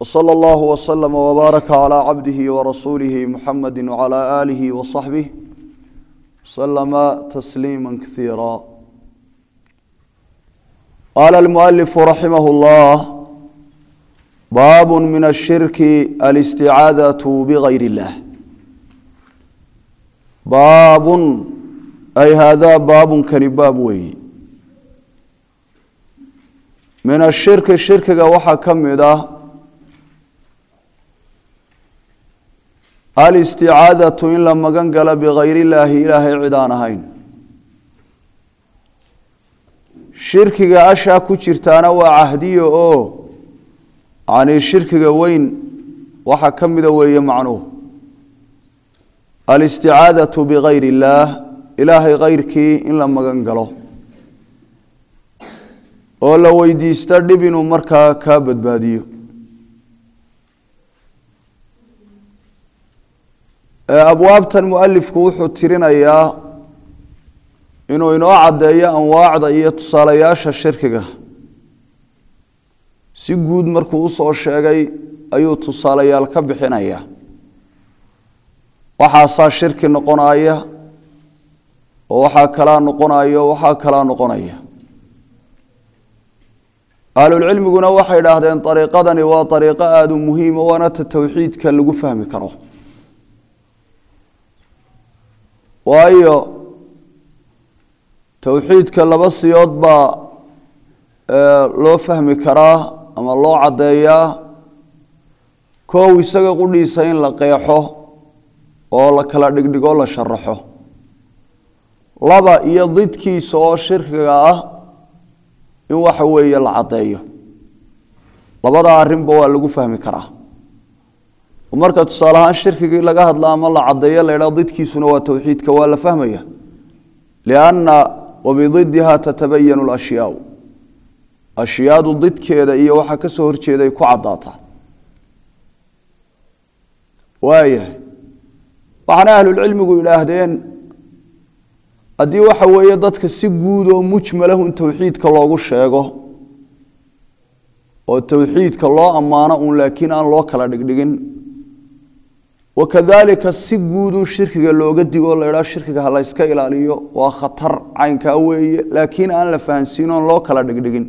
وصلى الله وسلم وبارك على عبده ورسوله محمد وعلى آله وصحبه وسلم تسليما كثيرا قال المؤلف رحمه الله باب من الشرك الاستعاذة بغير الله باب أي هذا باب كنباب وي من الشرك الشرك وحا كمده alisticaadatu in la magan galo bikayr illaahi ilaahay cid aan ahayn shirkiga ashaa ku jirtaana waa cahdiyo oo yanii shirkiga weyn waxaa ka mida weeye macnuhu alisticaadatu bikayr illaah ilaahay kayrkii in la magan galo oo la weydiista dhib inuu markaa kaa badbaadiyo abwaabtan mualifku wuxuu tirinayaa inuu inoo caddeeyo anwaacda iyo tusaalayaasha shirkiga si guud markuu usoo sheegay ayuu tusaalayaal ka bixinaya waxaasaa shirki noqonaya oo waxaa kalaa noqonayo waxaa kalaa noqonaya ahlulcilmiguna waxay idhaahdeen ariiqadani waa ariiqo aada u muhiima waana ta towxiidka lagu fahmi karo waayo towxiidka laba siyood baa loo fahmi karaa ama loo caddeeyaa koow isaga qudhiisa in la qeexo oo la kala dhigdhigo la sharaxo laba iyo didkiisa oo shirkiga ah in waxa weeye la caddeeyo labada arrinba waa lagu fahmi karaa marka tusaale ahaan shirkigii laga hadla ama la caddeeyo la ydhaa didkiisuna waa towxiidka waa la fahmaya lianna wabididiha tatabayanu lashyaau ashyaadu didkeeda iyo waxa ka soo horjeeday ku caddaataa waayahay waxaana ahlulcilmigu idhaahdeen haddii waxa weeye dadka si guud oo mujmalahun towxiidka loogu sheego oo towxiidka loo ammaano uun laakiin aan loo kala dhigdhigin wakadalika si guudun shirkiga looga digo la idhaa shirkiga ha layska ilaaliyo waa khatar caynkaa weeye laakiin aan la fahansiin oon loo kala dhigdhigin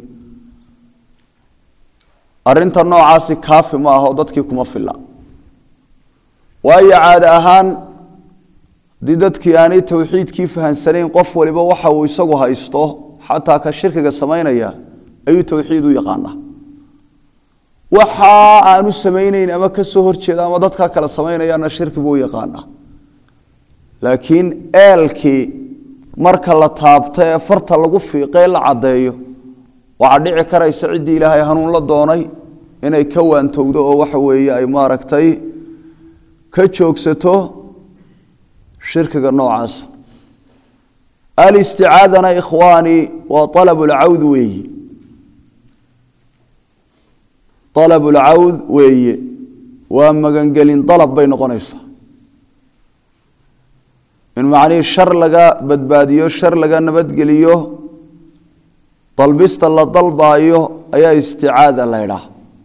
arinta noocaasi kaafi ma aha oo dadkii kuma filla waayo caade ahaan haddii dadkii aanay towxiidkii fahansanayn qof waliba waxa uu isagu haysto xataa ka shirkiga samaynaya ayuu towxiid u yaqaanaa waxa aanu samayneyn ama ka soo horjeeda ama dadka kale samaynayaana shirki buu yaqaana laakiin eelkii marka la taabto ee farta lagu fiiqee la caddeeyo waxaa dhici karaysa ciddii ilaahay hanuun la doonay inay ka waantowdo oo waxa weeye ay maaragtay ka joogsato shirkiga noocaas alisticaadana ikhwaani waa alab lcawd weeyi alab lcawd weeye waa magangelin dalab bay noqonaysaa in macnihii shar laga badbaadiyo shar laga nabadgeliyo dalbista la dalbaayo ayaa isticaada la ydhaah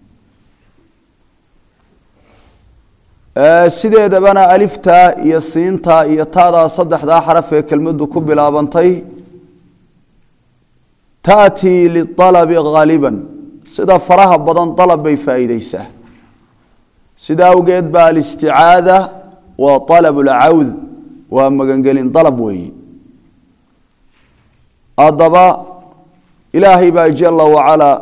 sideedabana aliftaa iyo siintaa iyo taadaa saddexdaa xaraf ee kelmaddu ku bilaabantay taatii lialabi haaliban sida faraha badan dalab bay faa'iideysaa sida awgeed ba alisticaada waa alab lcawd waa magangelin dalab weeye haddaba ilaahay baa jala wacalaa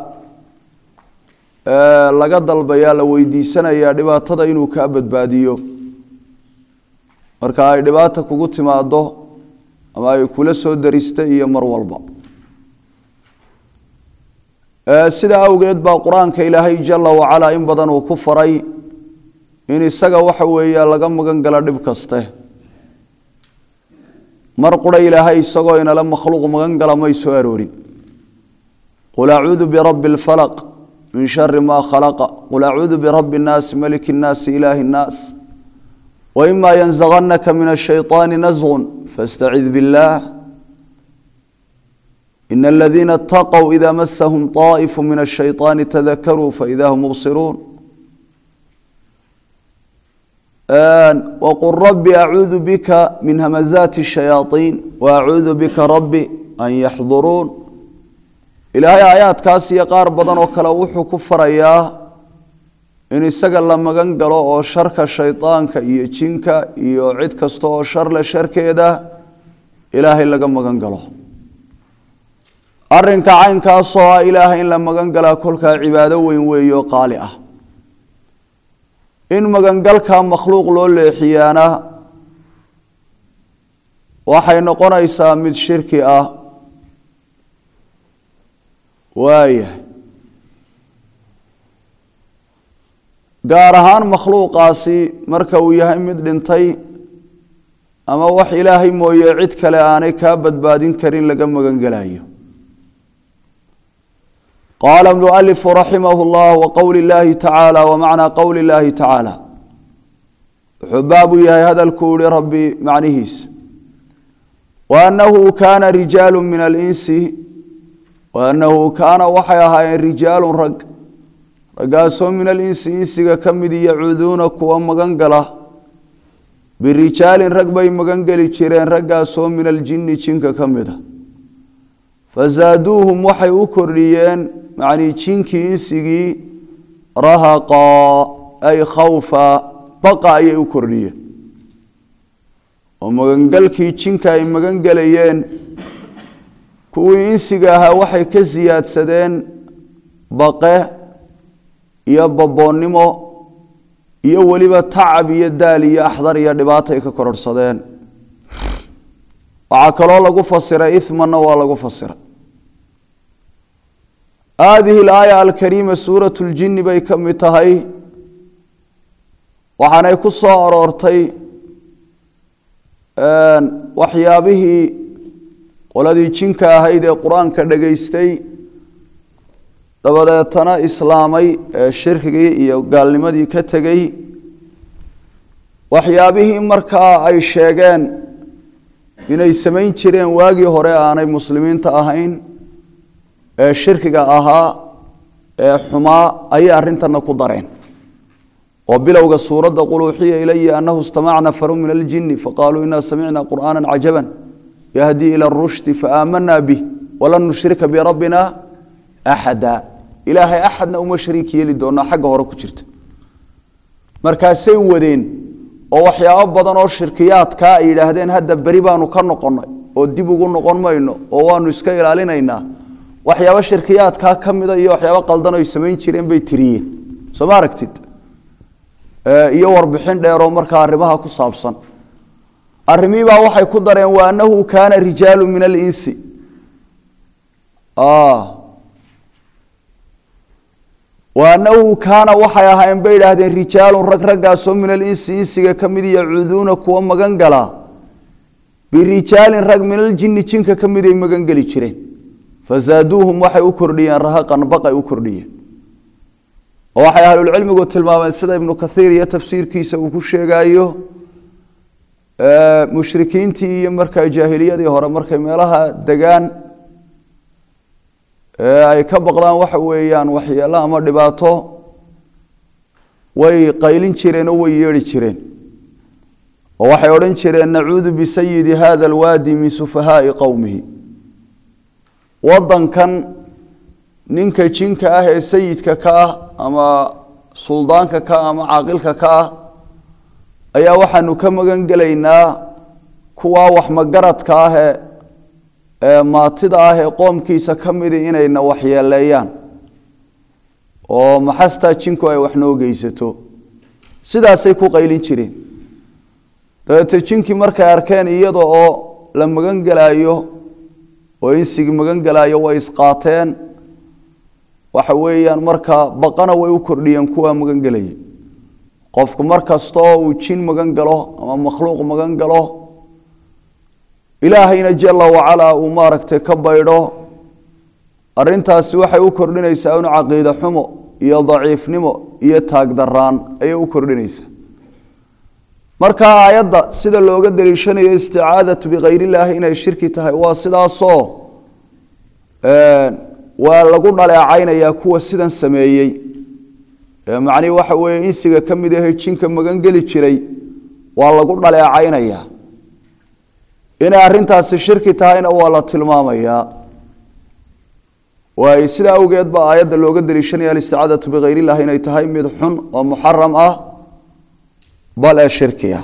laga dalbayaa la weydiisanayaa dhibaatada inuu kaa badbaadiyo marka ay dhibaata kugu timaado ama ay kula soo darista iyo mar walba sidaa awgeed baa qur-aanka ilaahay jala wacalaa in badan uu ku faray in isaga waxa weeya laga magan galo dhib kaste mar qura ilaahay isagoo inala makhluuq magan gala may soo aroorin qul acuudu birabbi اlfalaq min shari ma khalaqa qul acuudu birabbi اnnaasi maliki اnnaasi ilaahi اnnaas waima yanzaganaka min ashayطaani nasgun fastacid biاllah in aladiina اtaqوا ida masahum طaئifu min الshayطaani tadakaruu faida hum mubsiruun waqul rabbi acuudu bika min hamazaati shayaaiin wa acuudu bika rabbi an yaxduruun ilaahay aayaadkaas iyo qaar badan oo kale wuxuu ku farayaa in isaga la magan galo oo sharka shaydaanka iyo jinka iyo cid kasta oo sharle sharkeeda ilaahay laga magan galo arinka caynkaasoo ah ilaahay in la magan galaa kolkaa cibaado weyn weeyo qaali ah in magangalka makhluuq loo leexiyaana waxay noqonaysaa mid shirki ah waayahay gaar ahaan makhluuqaasi marka uu yahay mid dhintay ama wax ilaahay mooye cid kale aanay kaa badbaadin karin laga magan gelayo qaala mualifu raximah llah wa qowli llahi tacaala wa macnaa qowli llahi tacaala wuxuu baabu yahay hadalkuu ihi rabbi macnihiisa wa annahu kaana rijaalu min alinsi wa annahu kaana waxay ahaayeen rijaalun rag raggaasoo min alinsi insiga ka mid yacuuduuna kuwa magan gala birijaalin rag bay magan geli jireen raggaasoo min aljinni jinka ka mida fasaaduuhum waxay u kordhiyeen macnii jinkii insigii rahaqaa ay khawfa baqa ayay u kordhiyeen oo magangalkii jinka ay magan gelayeen kuwii insiga ahaa waxay ka siyaadsadeen baqe iyo baboonnimo iyo weliba tacab iyo daal iyo axdar iyo dhibaatay ka kororhsadeen waxaa kaloo lagu fasiray imanna waa lagu fasiray haadihi alaaya alkariima suurat ljinni bay ka mid tahay waxaanay ku soo aroortay waxyaabihii qoladii jinka ahayd ee qur-aanka dhegaystay dabadeetana islaamay ee shirkigii iyo gaalnimadii ka tegey waxyaabihii markaa ay sheegeen inay samayn jireen waagii hore aanay muslimiinta ahayn ee shirkiga ahaa ee xumaa ayay arrintana ku dareen oo bilowga suuradda qul uuxiya ilaya annahu istamaca nafaru min aljini faqaaluu inaa samicna qur'aana cajaban yahdii ila rushdi faaamanaa bih walan nushrika birabbina axada ilaahay axadna uma shariik yeeli doonaa xagga hore ku jirta markaasay wadeen oo waxyaabo badan oo shirkiyaadkaa ay yidhaahdeen hadda beri baanu ka noqonnay oo dib ugu noqon mayno oo waanu iska ilaalinaynaa waxyaabo shirkiyaadkaa ka mida iyo waxyaabo qaldan ay samayn jireen bay tiriyeen soo ma aragtid iyo warbixin dheeroo markaa arrimaha ku saabsan arrimiibaa waxay ku dareen wa annahu kaana rijaalu min alinsi wa annahu kaana waxay ahaayeen bay idhaahdeen rijaalun rag raggaasoo min alinsi insiga ka mid yacuuduuna kuwa magan gala birijaalin rag min aljinni jinka ka miday magan geli jireen fasaaduuhum waxay u kordhiyeen rahaqan baqay u kordhiyeen oo waxay ahlulcilmigu tilmaameen sida ibnu kathiir iyo tafsiirkiisa uu ku sheegayo mushrikiintii iyo markaa jaahiliyadii hore markay meelaha degaan ay ka baqdaan waxa weeyaan waxyeelo ama dhibaato way qaylin jireen oo way yeedhi jireen oo waxay odhan jireen nacuudu bisayidi hada alwaadi min sufahaai qowmihi wadankan ninka jinka ah ee sayidka ka ah ama suldaanka ka ah ama caaqilka ka ah ayaa waxaanu ka magan gelaynaa kuwaa waxmagaradka ah ee ee maatida ah ee qoomkiisa ka midi inayna waxyeeleeyaan oo maxastaa jinku ay wax noo geysato sidaasay ku qaylin jireen dabeete jinkii markay arkeen iyada oo la magan gelaayo oo insigii magan gelaayo way isqaateen waxa weeyaan markaa baqana way u kordhiyeen kuwaa magan gelaya qofku mar kastoo uu jin magan galo ama makhluuq magan galo ilaahayna jala wacalaa uu maaragtay ka baydho arintaasi waxay u kordhinaysaa un caqiide xumo iyo daciifnimo iyo taagdaraan ayay u kordhinaysaa marka aayadda sida looga daliishanayo isticaadatu bikayr illaahi inay shirki tahay waa sidaasoo waa lagu dhaleecaynayaa kuwa sidan sameeyey macnihi waxa weeye insiga ka mid ahe jinka magan geli jiray waa lagu dhaleecaynayaa inay arrintaasi shirki tahayna waa la tilmaamayaa waayo sidaa awgeed baa aayadda looga daliishanaya alisticaadatu bikayr illah inay tahay mid xun oo muxaram ah bal ee shirki ah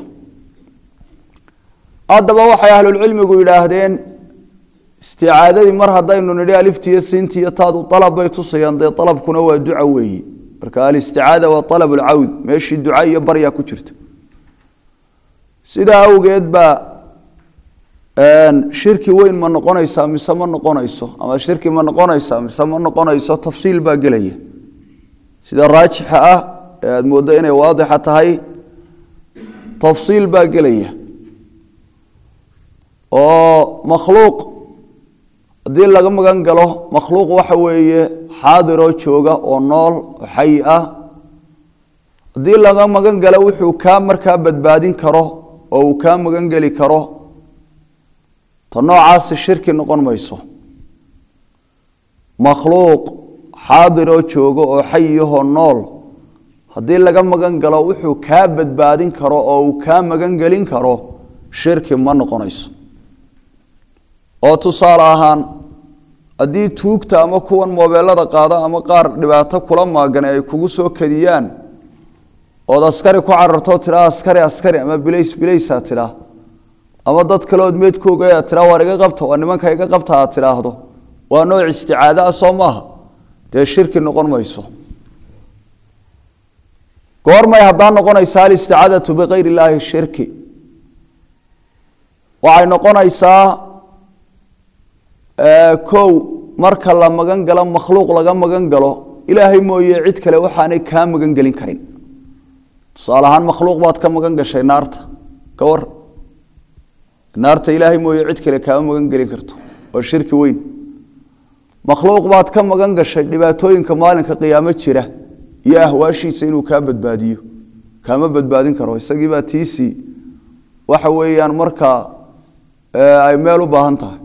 haddaba waxay ahlulcilmigu yidhaahdeen isticaadadii mar haddaynu nidhi aliftiiyo siintiiyo taadu alab bay tusayaan dee alabkuna waa duca weeyi marka alisticaada waa alab lcawd meeshii duca iyo barya ku jirta sidaa awgeed baa shirki weyn ma noqonaysaa mise ma noqonayso ama shirki ma noqonaysaa mise ma noqonayso tafsiil baa gelaya sida raajixa ah ee aada mooddo inay waadixa tahay tafsiil baa gelaya oo makhluuq haddii laga magan galo makhluuq waxa weeye xaadiroo jooga oo nool oo xayi ah haddii laga magan galo wuxuu kaa markaa badbaadin karo oo uu kaa magan geli karo ta noocaasi shirki noqon mayso makhluuq xaadiroo jooga oo xayiyahoo nool haddii laga magan galo wuxuu kaa badbaadin karo oo uu kaa magan gelin karo shirki ma noqonayso oo tusaale ahaan haddii tuugta ama kuwan moobeelada qaada ama qaar dhibaato kula maagane ay kugu soo kadiyaan ood askari ku carartoo tidhaa askari askari ama bilays bilaysaa tidhaa ama dad kale ood meedkooga aad tidhaa waar iga qabta waa nimanka iga qabta aad tidhaahdo waa nooc isticaado ah soo maaha dee shirki noqon mayso goormay haddaa noqonaysaa alisticaadatu bikayr illaahi shirki waxay noqonaysaa kow marka la magan galo makhluuq laga magan galo ilaahay mooye cid kale waxaanay kaa magan gelin karin tusaale ahaan makhluuq baad ka magan gashay naarta ka war naarta ilaahay mooye cid kale kaama magan gelin karto waa shirki weyn makhluuq baad ka magan gashay dhibaatooyinka maalinka qiyaamo jira iyo ahwaashiisa inuu kaa badbaadiyo kaama badbaadin karo isagiibaa tiisii waxa weeyaan markaa ay meel u baahan tahay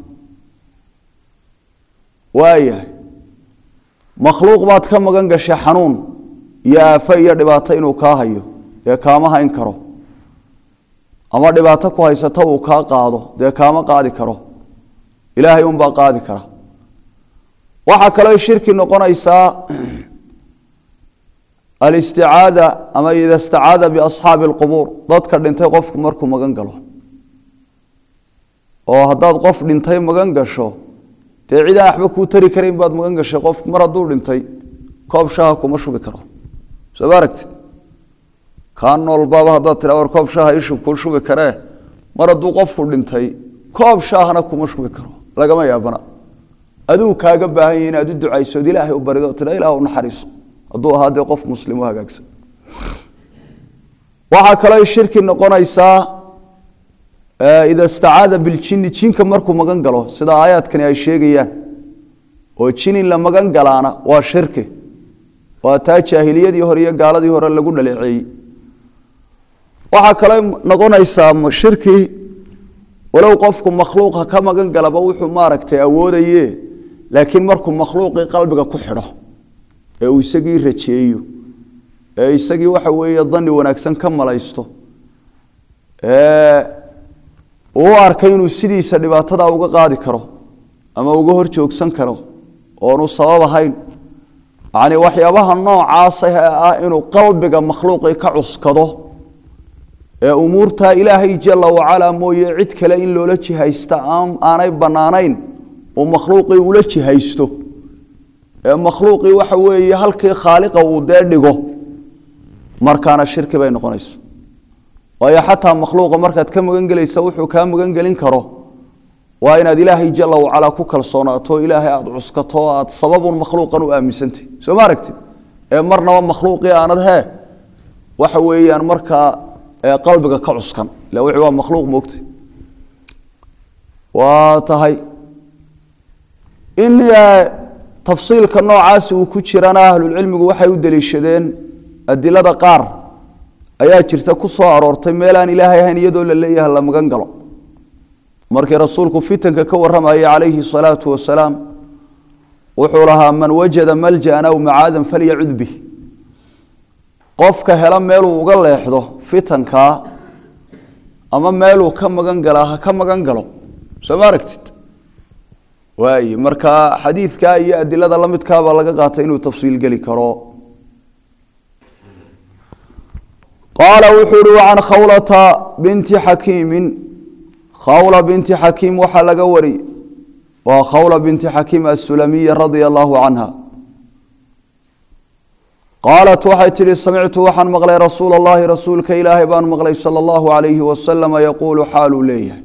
waayahay makhluuq baad ka magan gashay xanuun iyo aafo iyo dhibaato inuu kaa hayo dee kaama hayn karo ama dhibaato ku haysato uu kaa qaado dee kaama qaadi karo ilaahay unbaa qaadi kara waxaa kaloo shirki noqonaysaa alisticaada ama ida istacaada biasxaabi alqubuur dadka dhintay qofku markuu magan galo oo haddaad qof dhintay magan gasho dee cidaan waxba kuu tari karayn baad magan gashay qofku mar hadduu dhintay koob shaha kuma shubi karo soo ma aragtid kaa noolbaaba haddaad tidha war koob shaha ishub kuu shubi karee mar hadduu qofku dhintay koob shaahna kuma shubi karo lagama yaabana aduu kaaga baahan yahi inaad u ducaysood ilaahay u barido tidha ilaah u naxariiso hadduu ahaa dee qof muslim u hagaagsan waxaa kaloo shirki noqonaysaa ida istacaada biljini jinka markuu magan galo sida aayaadkani ay sheegayaan oo jin in la magan galaana waa shirki waa taa jaahiliyadii hore iyo gaaladii hore lagu dhaleeceeyey waxaa kaloo noqonaysaa shirki walow qofku makhluuqa ka magan galaba wuxuu maaragtay awoodaye laakiin markuu makhluuqii qalbiga ku xidho ee uu isagii rajeeyo ee isagii waxa weeye dani wanaagsan ka malaysto uu u arkay inuu sidiisa dhibaatada uga qaadi karo ama uga hor joogsan karo oonu sabab ahayn yacni waxyaabaha noocaasa ah inuu qalbiga makhluuqii ka cuskado ee umuurtaa ilaahay jala wacalaa mooye cid kale in loola jihaysta aanay bannaanayn uu makhluuqii ula jihaysto ee makhluuqii waxa weeye halkii khaaliqa uu dee dhigo markaana shirki bay noqonayso waayo xataa makhluuqa markaad ka magan gelaysa wuxuu kaa magan gelin karo waa inaad ilaahay jala wacalaa ku kalsoonaato ilaahay aada cuskato o aad sababun makhluuqan u aaminsantay soo ma aragtid ee marnaba makhluuqii aanad hee waxa weeyaan markaa qalbiga ka cuskan ila wixii waa makhluuq moogtay waa tahay in tafsiilka noocaasi uu ku jirana ahlulcilmigu waxay u deliishadeen adilada qaar ayaa jirta ku soo aroortay meel aan ilaahay ahayn iyadoo la leeyahay la magan galo markii rasuulku fitanka ka warramayay calayhi salaatu wasalaam wuxuu lahaa man wajada maljan aw macaadan falyacud bih qofka hela meeluu uga leexdo fitankaa ama meeluu ka magan galaa ha ka magan galo soo ma aragtid waaye marka xadiidkaa iyo adilada la midkaabaa laga qaatay inuu tafsiil geli karo qaala wuxuu uhi can khawlata binti xakiimin khawla binti xakiim waxaa laga wari waa khawla binti xakiim asulamiya radia allahu canha qaalat waxay tidhi samictu waxaan maqlay rasuula allahi rasuulka ilaahay baan maqlay sala allahu alayhi wasalama yaquulu xaaluu leeyahay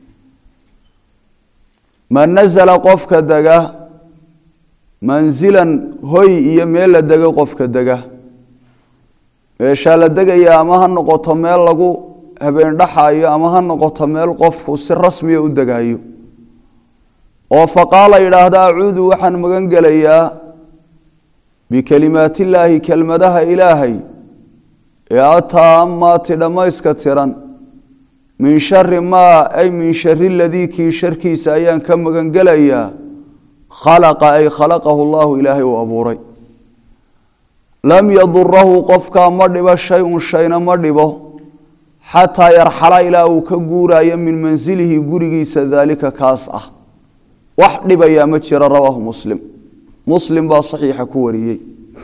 man nazla qofka dega manzilan hoy iyo meel la dego qofka dega meeshaa la degaya ama ha noqoto meel lagu habeen dhaxayo ama ha noqoto meel qofku si rasmiya u degayo oo faqaala yidhaahda acuudu waxaan magan gelayaa bikelimaatillaahi kelmadaha ilaahay ee ataamaati dhammayska tiran min shari maa ay min shari ladii kii sharkiisa ayaan ka magan gelayaa khalaqa ay khalaqahu llahu ilaahay uu abuuray lam yadurahu qofkaa ma dhibo shay-un shayna ma dhibo xataa yarxala ilaa uu ka guuraayo min mansilihi gurigiisa daalika kaas ah wax dhibayaa ma jiro rawaahu muslim muslim baa saxiixa ku wariyey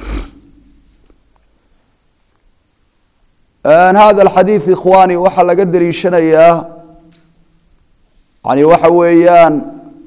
hada alxadiid ikhwaani waxaa laga deliishanayaa yani waxa weeyaan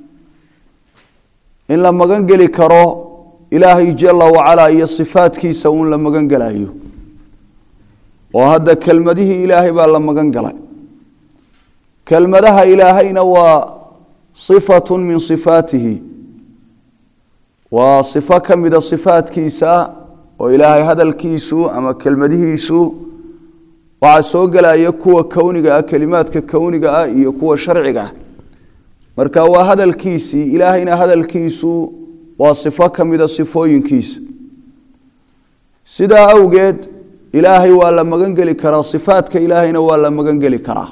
in la magan geli karo ilaahay jala wacalaa iyo sifaadkiisa uun la magan gelayo oo hadda kelmadihii ilaahay baa la magan galay kelmadaha ilaahayna waa sifatu min sifaatihi waa sifo ka mida sifaadkiisa oo ilaahay hadalkiisu ama kelmadihiisu waxaa soo gelaya kuwa kowniga ah kelimaadka kowniga ah iyo kuwa sharciga ah marka waa hadalkiisii ilaahayna hadalkiisu waa sifo ka mida sifooyinkiisa sidaa awgeed ilaahay waa la magan geli karaa sifaadka ilaahayna waa la magan geli karaa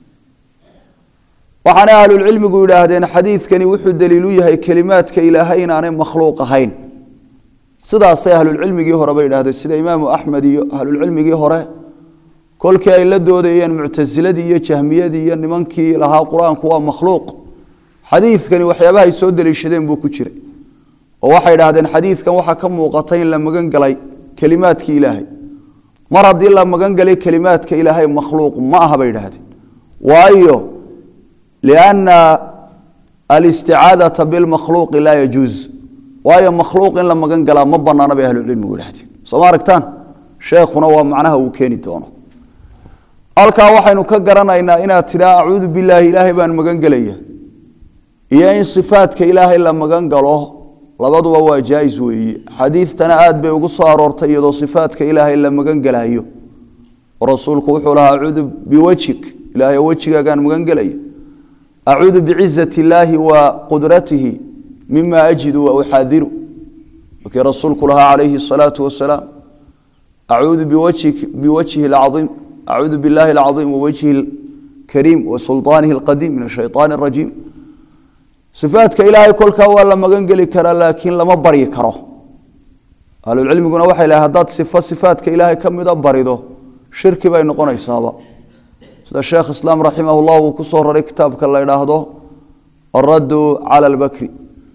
waxaana ahlulcilmigu yidhaahdeen xadiidkani wuxuu daliilu yahay kelimaadka ilaahay inaanay makhluuq ahayn sidaasay ahlulcilmigii hore bay yidhahdeen sida imaamu axmed iyo ahlulcilmigii hore kolkii ay la doodayeen muctasiladii iyo jahmiyadii iyo nimankii lahaa qur-aanku waa makhluuq xadiidkani waxyaabaha ay soo daliishadeen buu ku jiray oo waxay idhahdeen xadiidkan waxaa ka muuqata in la magan galay kelimaadkii ilaahay mar haddii la magan galay kelimaadka ilaahay makhluuq ma aha bay idhahdeen waayo lianna alisticaadata bilmakhluuqi laa yajuuz waayo makhluuq in la magan galaa ma banaana bay ahlucilmigu idhahdeen soo ma aragtaan sheekhuna waa macnaha uu keeni doono halkaa waxaynu ka garanaynaa inaad tidhaa acuudu bilaahi ilaahay baan magan gelaya iyo in sifaadka ilaahay la magan galo labaduba waa jaa-is weeye xadiidtana aad bay ugu soo aroortay iyadoo sifaadka ilaahay la magan gelayo oo rasuulku wuxuu lahaa acuudu biwajhik ilaahay wejigaagaan magan gelaya acuudu bicizati illaahi wa qudratihi mima ajidu wa uxaadiru markii rasuulku lahaa calayhi asalaatu wasalaam acuudu biwajhi alcaiim acuudu billahi alcaiim wawajhi alkariim wa sulطaanihi alqadiim min ashayطaani arajiim sifaadka ilaahay kolkaa waa la magan geli karaa laakiin lama baryi karo ahlulcilmiguna waxay lahay haddaad sifo sifaadka ilaahay ka mida barido shirki bay noqonaysaaba sida sheekh islaam raximah llah uu ku soo raray kitaabka la idhaahdo araddu cala albakri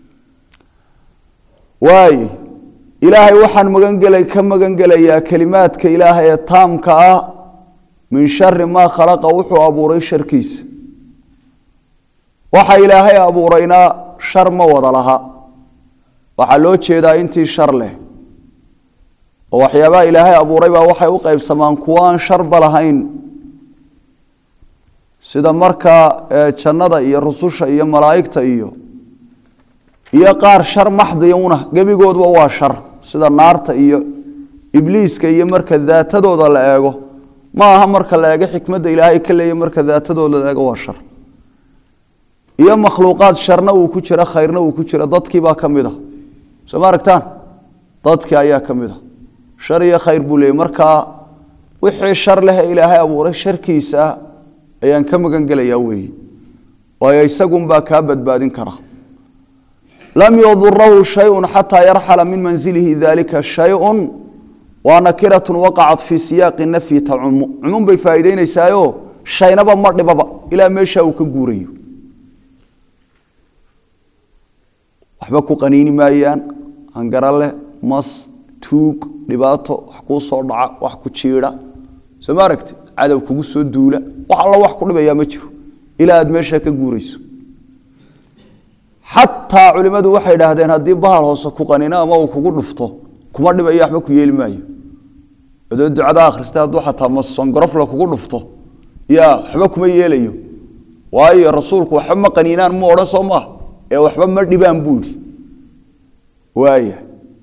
waay ilaahay waxaan magangelay ka magan gelayaa kelimaadka ilaahay ee taamka ah min shari maa khalaqa wuxuu abuuray sharkiisa waxa ilaahay abuurayna shar ma wada laha waxaa loo jeedaa intii shar leh oo waxyaabaha ilaahay abuuray baa waxay u qeybsamaan kuwo aan sharba lahayn sida markaa jannada iyo rususha iyo malaa'igta iyo iyo qaar shar maxdiya una gebigoodba waa shar sida naarta iyo ibliiska iyo marka daatadooda la eego ma aha marka la eego xikmadda ilaahay ka leeya marka daatadooda la eego waa shar iyo makhluuqaad sharna uu ku jiro khayrna uu ku jiro dadkiibaa ka mid a soo ma aragtaan dadkii ayaa ka mid a shar iyo khayr buu leeyay markaa wixii shar leh ee ilaahay abuuray sharkiisa ayaan ka magan gelayaa weeye waayo isagunbaa kaa badbaadin kara lam yadurahu shayun xataa yarxala min manzilihi dalika shayun waa nakiratun waqacat fii siyaaqi nafyi tacumu cumuum bay faa'iideyneysaayo shaynaba ma dhibaba ilaa meeshaa uu ka guurayo waxba ku qaniini maayaan hangarale mas tuug dhibaato wax kuu soo dhaca wax ku jiidha soo ma aragti cadow kugu soo duula wax alla wax ku dhibayaa ma jiro ilaa aad meeshaa ka guurayso xataa culimmadu waxay idhaahdeen haddii bahal hoose ku qanino ama uu kugu dhufto kuma dhibayo waxba ku yeeli maayo adoo ducada akhristay hadduu xataa masongorofla kugu dhufto ya waxba kuma yeelayo waayo rasuulku waxba ma qaniinaan mu odhan soo maaha ee waxba ma dhibaan buu yidhi waaya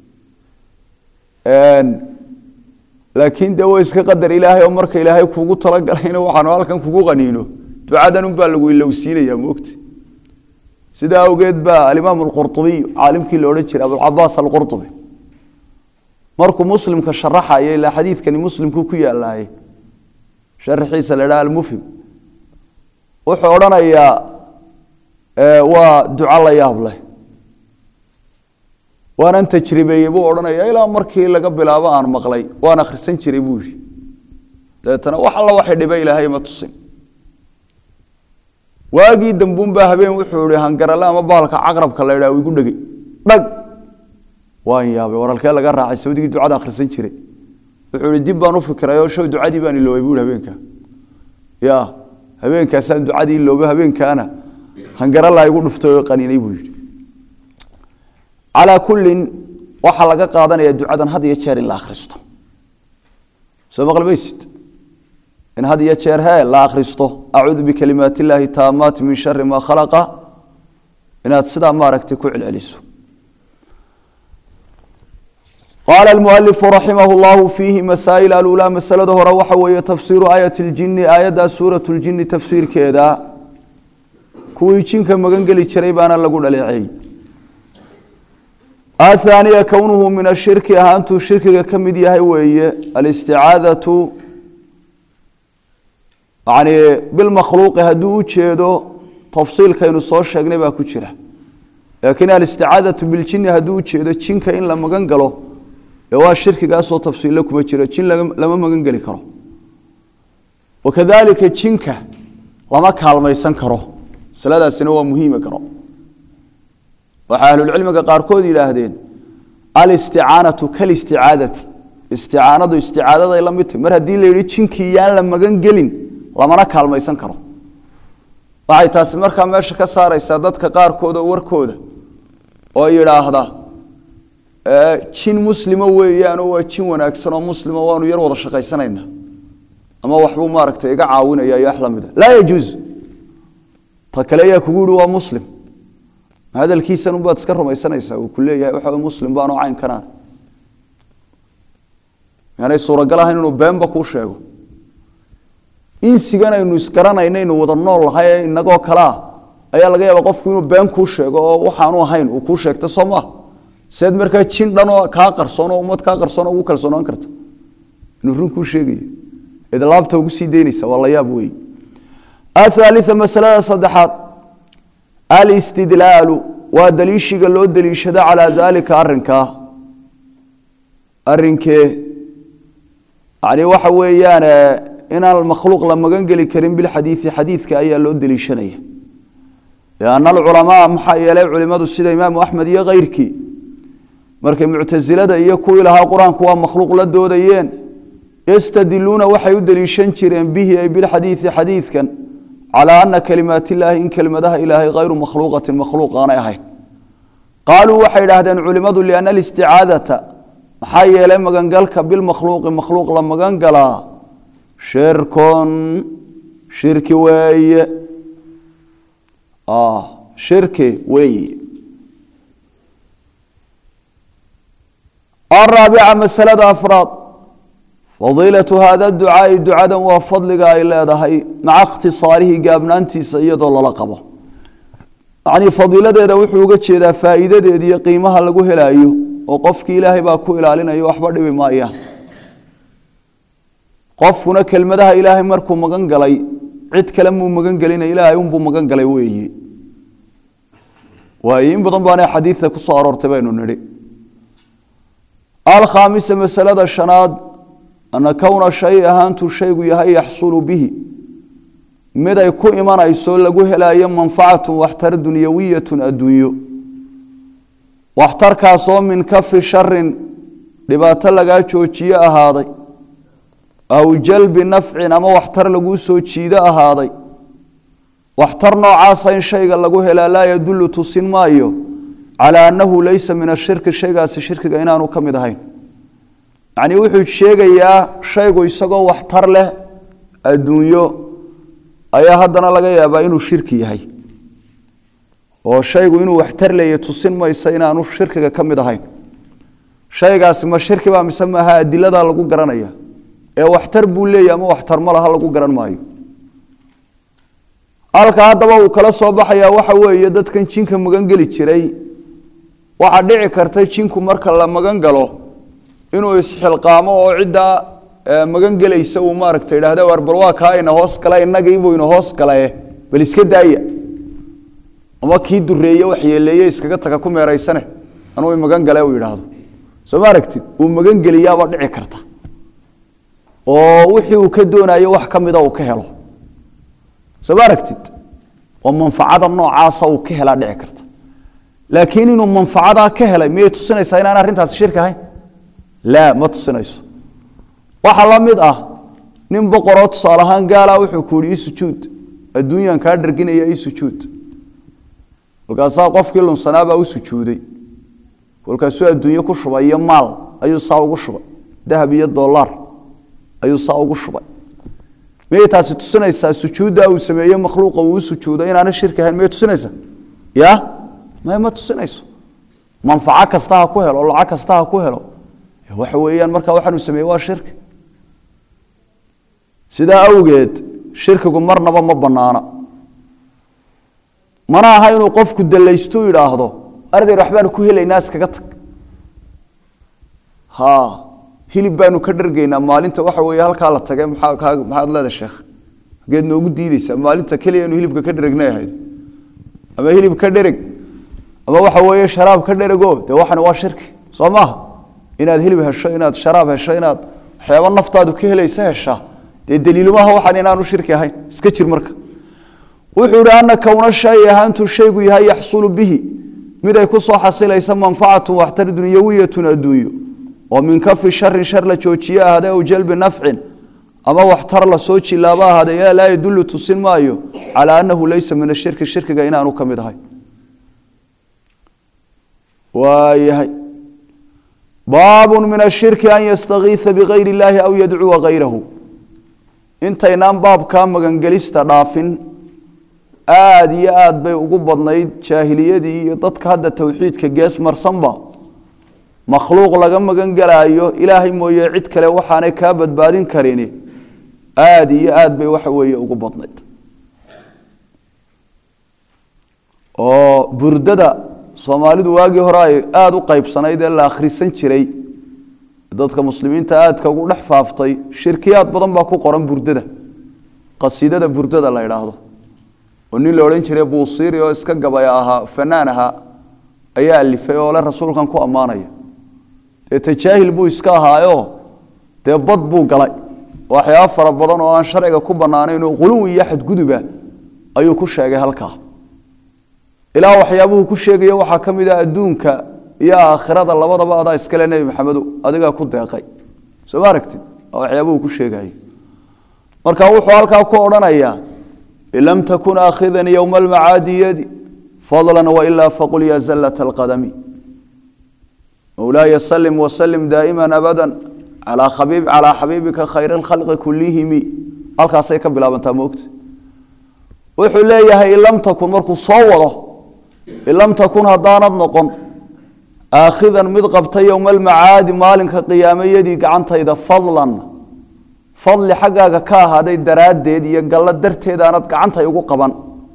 laakiin dee waa iska qadar ilaahay oo marka ilaahay kuugu talagalayna waxaanu halkan kugu qaniino ducadan unbaa lagu ilowsiinaya moogta sidaa awgeed baa alimaam alqurطubiy caalimkii la odhan jiray abulcabaas alqurطubi markuu muslimka sharaxaya ilaa xadiidkani muslimku ku yaalaayey sharaxiisa la dhaha almufhim wuxuu odhanayaa waa duco la yaab leh waanan tajribeeyey buu odhanaya ilaa markii laga bilaabo aan maqlay waan akhrisan jiray buu yihi dabeetana wax alla waxay dhiba ilaahay ma tusin waagii dambuunbaa habeen wuxuu ihi hangarale ama baalka caqrabka la ydhaha igu dhegey dhag waan yaabay waralkee laga raacay sawdigii ducada akhrisan jiray wuxuu ihi dib baan u fikiray oo show ducadii baan iloobay buu ihi habeenkaa ya habeenkaasaan ducadii iloobay habeenkaana hangarala igu dhuftay oo qaniinay buu yidhi calaa kullin waxaa laga qaadanaya ducadan had iyo jeer in la akhristo soo maqli maysid in had iyo jeer hee la akhristo acuudu bikalimaat illaahi taamaati min shari maa khalaqa inaad sidaa maaragtay ku celceliso qaala almualifu raximah llahu fiihi masaa'il alulaa masalada hore waxa weeye tafsiiru aayat ljini aayaddaa suurat ljini tafsiirkeeda kuwii jinka magan geli jiray baana lagu dhaleeceeyey athaaniya kownuhu min ashirki ahaantuu shirkiga ka mid yahay weeye alisticaadatu yani bilmakhluuqi hadduu u jeedo tafsiilkaynu soo sheegnay baa ku jira laakiin alisticaadatu biljini hadduu u jeedo jinka in la magan galo ee waa shirkigaasoo tafsiille kuma jiro jin lama magan geli karo wakadalika jinka lama kaalmaysan karo masaladaasina waa muhiima garo waxay ahlulcilmiga qaarkood yidhaahdeen alisticaanatu kalisticaadati isticaanadu isticaadaday la mid tahy mar haddii la yidhi jinkii yaan la magan gelin lamana kaalmaysan karo waxay taasi markaa meesha ka saaraysaa dadka qaarkooda warkooda oo yidhaahda jin muslima weeyaanoo waa jin wanaagsan oo muslima waanu yar wada shaqaysanayna ama waxbuu maaragtay iga caawinaya iyo wax lamida laa yajuuz ta kale ayaa kugu yihi waa muslim hadalkiisan unbaad iska rumaysanaysaa uu ku leeyahay waxa muslim baanoo caynkanaan yaanay suuragal ahayn inuu beenba kuu sheego insigan aynu isgaranaynaynu wada nool lahay ee inagoo kalea ayaa laga yaaba qofku inuu been kuu sheego oo waxaanu ahayn uu kuu sheegta soo maa seed markaa jin dhanoo kaa qarsoon oo ummad kaa qarsoon oo ugu kalsoonaan karta inuu run kuu sheegayo id laabta ugu sii daynaysa waa la yaab wey athaalia masalada saddexaad alistidlaalu waa daliishiga loo daliishado calaa daalika arinkaa arinkee yani waxa weeyaan inaan makhluuq la magan geli karin bilxadiidi xadiidka ayaa loo deliishanaya lianna alculamaa maxaa yeelay culimadu sida imaamu axmed iyo keyrkii markay muctasilada iyo kuwii lahaa qur-aanku waa makhluuq la doodayeen yastadiluuna waxay u deliishan jireen bihi ay bilxadiidi xadiidkan calaa ana kalimaat illaahi in kelimadaha ilaahay hayru makhluuqatin makhluuq aanay ahayn qaaluu waxay idhaahdeen culimadu liana alisticaadata maxaa yeelay magangalka bilmakhluuqi makhluuq la magan galaa shirkon shirki weeye shirki weeye araabica masalada afraad fadiilatu hada ducaai ducadan waa fadliga ay leedahay maca ikhtisaarihi gaabnaantiisa iyadoo lala qabo yacnii fadiiladeeda wuxuu uga jeedaa faa'iidadeeda iyo qiimaha lagu helaayo oo qofkii ilaahay baa ku ilaalinayo waxba dhibi maayaan qofkuna kelmadaha ilaahay markuu magan galay cid kale muu magan gelina ilaahay unbuu magan galay weeye waayo in badan baana xadiidka ku soo aroortay baynu nidhi alkhaamisa masalada shanaad ana kowna shay ahaantuu shaygu yahay yaxsulu bihi mid ay ku imanayso lagu helayo manfacatun waxtar dunyawiyatun adduunyo waxtarkaasoo min kafi sharin dhibaato lagaa joojiye ahaaday aw jalbi nafcin ama waxtar laguu soo jiido ahaaday waxtar noocaasa in shayga lagu helaa laa yadullu tusin maayo calaa annahu laysa min ashirki shaygaasi shirkiga inaanu ka mid ahayn yacnii wuxuu sheegayaa shaygu isagoo waxtar leh adduunyo ayaa haddana laga yaabaa inuu shirki yahay oo shaygu inuu waxtar leeya tusin maysa inaanu shirkiga ka mid ahayn shaygaasi ma shirki baa mise maaha adiladaa lagu garanaya ee waxtar buu leeyahy ama waxtar ma laha lagu garan maayo halka haddaba uu kala soo baxayaa waxa weeye dadkan jinka magan geli jiray waxaa dhici karta jinku marka la magan galo inuu isxilqaamo oo ciddaa magan gelaysa uu maaragta idhahda war bal waa kaa ina hoos gala inagiibuu ina hoos galae bal iska daaya ama kii dureeye waxyeeleeye iskaga taga ku meeraysane anuu magan gale uu yidhaahdo soo ma aragtid uu magan geliyaaba dhici karta oo wixii uu ka doonayo wax ka mida uu ka helo soo ma aragtid oo manfacada noocaasa uu ka helaa dhici karta laakiin inuu manfacadaa ka helay miyay tusinaysaa inaan arrintaasi shirki ahayn laa ma tusinayso waxaa la mid ah nin boqoroo tusaale ahaan gaala wuxuu ku yihi isujuud adduunyan kaa dharginaya isujuud kolkaasaa qofkii lunsanaabaa u sujuuday kolkaasuu adduunye ku shubay iyo maal ayuu saa ugu shubay dahab iyo dolaar ayuu saa ugu shubay miyay taasi tusinaysaa sujuuddaa uu sameeye makhluuqa uu u sujuudo inaana shirki ahayn miyay tusinaysaa ya may ma tusinayso manfaco kasta ha ku helo lacag kasta ha ku helo waxa weeyaan markaa waxaanuu sameeye waa shirki sidaa awgeed shirkigu marnaba ma banaana mana aha inuu qofku dalaystu idhaahdo ardayr waxbaanu ku helaynaa iskaga tag ha hilib baanu ka dhargaynaa maalinta waxa weeye halkaa la tage maxaa kaa maxaad leedahay sheekh hageed noogu diideysaa maalinta keliya inu hilibka ka dheregnay ahayd ama hilib ka dhereg ama waxa weeye sharaab ka dherego dee waxani waa shirki soo maaha inaad hilib hesho inaad sharaab hesho inaad waxyaaba naftaadu ka helaysa heshaa dee daliilumaha waxaan inaanu shirki ahayn iska jir marka wuxuu ihi ana kowna shay ahaantuu shaygu yahay yaxsulu bihi mid ay ku soo xasilaysa manfacatu waxtar dunyawiyatun adduunyo oo min kafi sharin shar la joojiye ahaadee aw jalbi nafcin ama waxtar la soo jilaaba ahaadee laa yadullu tusin maayo calaa annahu laysa min ashirki shirkiga inaanu ka mid ahay waayahay baab min ashirki an yastakiisa bigayr اllahi aw yadcuwa gayrahu intaynaan baabkaa magangelista dhaafin aada iyo aada bay ugu badnayd jaahiliyadii iyo dadka hadda towxiidka gees marsanba makhluuq laga magan gelaayo ilaahay mooye cid kale waxaanay kaa badbaadin karini aada iyo aada bay waxa weeye ugu badnayd oo burdada soomaalidu waagii hore ay aada u qeybsanayd ee la akhrisan jiray dadka muslimiinta aadka ugu dhex faaftay shirkiyaad badan baa ku qoran burdada qasiidada burdada la idhaahdo oo nin la odhan jiray buusiiri oo iska gabaya ahaa fanaan ahaa ayaa alifay oo le rasuulkan ku ammaanaya dee tajaahil buu iska ahaayo dee bad buu galay waxyaaba fara badan oo aan sharciga ku banaanayn oo quluwi iyo xadguduba ayuu ku sheegay halkaa ilaa waxyaabuhu ku sheegaya waxaa ka mid ah adduunka iyo aakhirada labadaba adaa iskale nebi maxamedo adigaa ku deeqay soo ma aragtid waa waxyaabuhu ku sheegayo marka wuxuu halkaa ku odhanayaa in lam takun aakhidan yowma almacaadi yadi fadlan wailaa faqul ya zallat alqadami mowlaaya salim wasalim daa'ima abada calaa khabiib calaa xabiibika khayr alkhalqi kullihimi halkaasay ka bilaabantaa moogta wuxuu leeyahay in lam takun markuu soo wado in lam takun haddaanad noqon aakhidan mid qabta yowma almacaadi maalinka qiyaamayadii gacantayda fadlan fadli xaggaaga ka ahaaday daraaddeed iyo gallo darteed aanad gacantay ugu qaban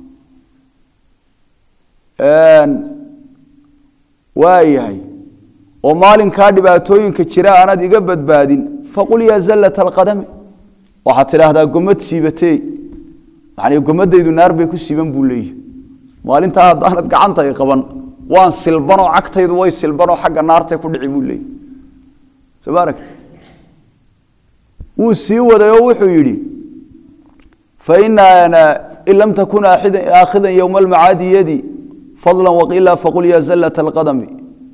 waayahay oo maalinkaa dhibaatooyinka jira aanad iga badbaadin faqul yaa zallat alqadami waxaad tidhaahdaa gomad siibatee yani gomadaydu naar bay ku siiban buu leeyahy maalintaa haddaanad gacantay qaban waan silbanoo cagtaydu way silbanoo xagga naartay ku dhici buu leeyahy soo ma aragtid wuu sii waday oo wuxuu yidhi faina in lam takun aakhidan yowma almacaadi yadi fadla waqila faqul ya zallat alqadami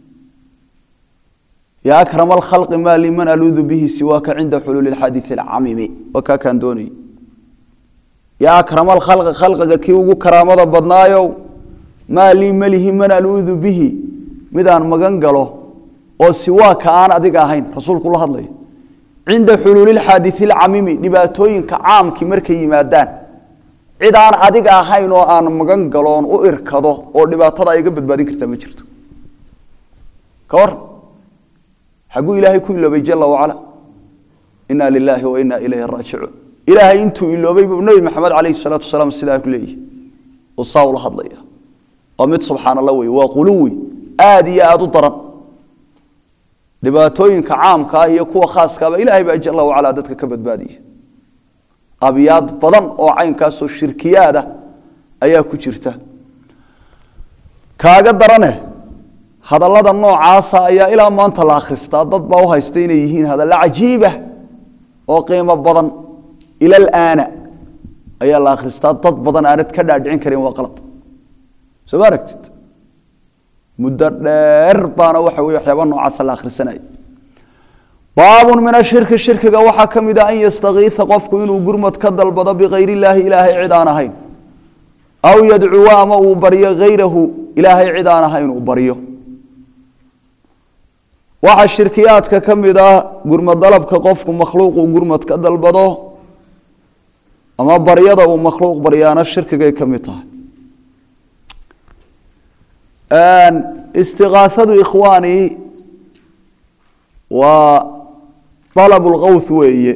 ya akrama alkhalqi ma liman aluudu bihi siwaaka cinda xuluuli lxadiidi alcamimi waa kaa kaan doonayay yaa akrama alkhalqi khalqiga kii ugu karaamada badnaayow maa lii malihi man aluudu bihi midaan magan galo oo siwaaka aan adiga ahayn rasuulku la hadlaya cinda xuluuli lxaadii lcamimi dhibaatooyinka caamkii markay yimaadaan cid aan adiga ahayn oo aan magan galoon u irkado oo dhibaatada iga badbaadin kartaa ma jirto ka war xaguu ilaahay ku iloobay jala wacala ina lilaahi wa ina ilayhi raajicuun ilaahay intuu iloobay buu nebi maxamed calayhi salaatu wasalaam sidaa ku leeyahy oo saa ula hadlaya waa mid subxaan allah wey waa quluwi aada iyo aada u daran dhibaatooyinka caamka ah iyo kuwa khaaskaaba ilahay baa jala wacala dadka ka badbaadiya abyaad badan oo caynkaasoo shirkiyaada ayaa ku jirta kaaga darane hadallada noocaasa ayaa ilaa maanta la akhristaa dad baa u haysta inay yihiin hadallo cajiiba oo qiimo badan ila alaana ayaa la akhristaa dad badan aanad ka dhaadhicin karin waa qalad soo ma aragtid muddo dheer baana waxa weye waxyaaba noocaasa la akhrisanaya baabun min ashirki shirkiga waxaa ka mid a an yastakiisa qofku inuu gurmad ka dalbado bikayr illaahi ilaahay cid aan ahayn aw yadcuwa ama uu baryo hayrahu ilaahay cid aan ahayn uu baryo waxaa shirkiyaadka ka mid ah gurmad dalabka qofku makhluuquu gurmad ka dalbado ama baryada uu makhluuq baryaana shirkigay ka mid tahay istiqaaadu ikhwaani waa alab lkawth weeye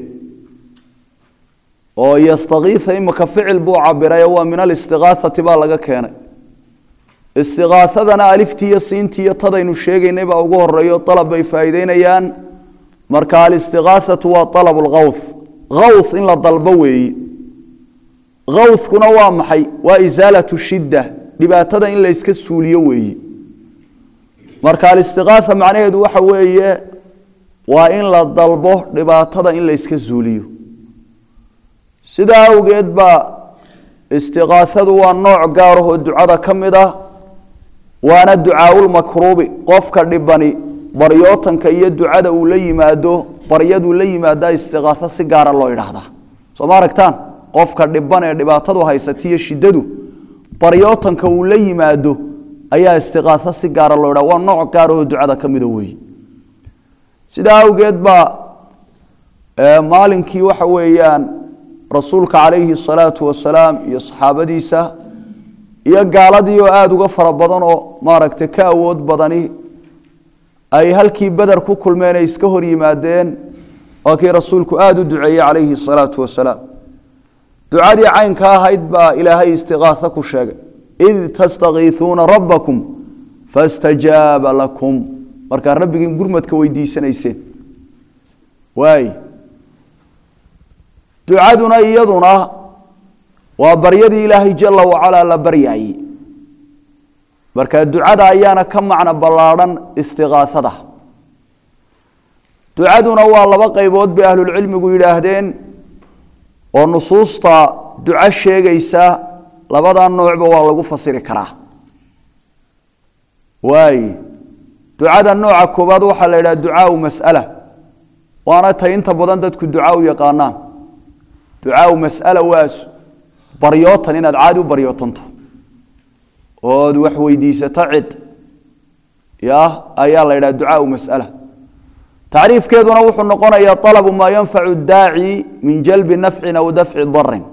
oo yastakiisa imika ficil buu cabirayo waa min alistiqaaati baa laga keenay istiqaaadana aliftii iyo siintii iyo tadaynu sheegaynay baa ugu horeeyo alab bay faa'iideynayaan marka alistiqaaatu waa alab lkawth kawth in la dalbo weeye kawthkuna waa maxay waa isaalatu shidda dhibaatada in la yska suuliyo weeye marka alistiqaaa macnaheedu waxa weeye waa in la dalbo dhibaatada in la yska suuliyo sidaa awgeed baa istiqaasadu waa nooc gaarahoo ducada ka mid ah waana ducaaulmakruubi qofka dhibani baryootanka iyo ducada uu la yimaado baryaduu la yimaadaa istiqaaso si gaara loo idhaahdaa soo ma aragtaan qofka dhiban ee dhibaatadu haysatiyo shiddadu baryootanka uu la yimaado ayaa istiqaaso si gaara loo idhaha waa nooc gaarahoo ducada ka mida weeye sidaa awgeed baa maalinkii waxa weeyaan rasuulka calayhi asalaatu wasalaam iyo saxaabadiisa iyo gaaladii oo aada uga fara badan oo maaragtay ka awood badani ay halkii beder ku kulmeen ay iska hor yimaadeen waa kii rasuulku aada u duceeyey calayhi asalaatu wasalaam ducadii caynka ahayd baa ilaahay istiqaaso ku sheegay id tastakiisuuna rabbakum fastajaaba lakum markaa rabbigiin gurmadka weydiisanayseen waay ducaduna iyaduna waa baryadii ilaahay jala wacalaa la baryaayey marka ducada ayaana ka macno ballaadhan istiqaasada ducaduna waa laba qaybood bay ahlulcilmigu yidhaahdeen oo nusuusta duco sheegaysa labada noocba waa lagu fasiri karaa waay ducada nooca koowaad waxaa la yidhaha ducaau mas'ala waana tay inta badan dadku duca u yaqaanaan ducaau mas'ala waa baryootan inaad caadi u baryootanto ood wax weydiisato cid ya ayaa la yidhaha ducaau mas'ala tacriifkeeduna wuxuu noqonayaa alabu maa yanfacu daaci min jalbi nafcin aw dafci darin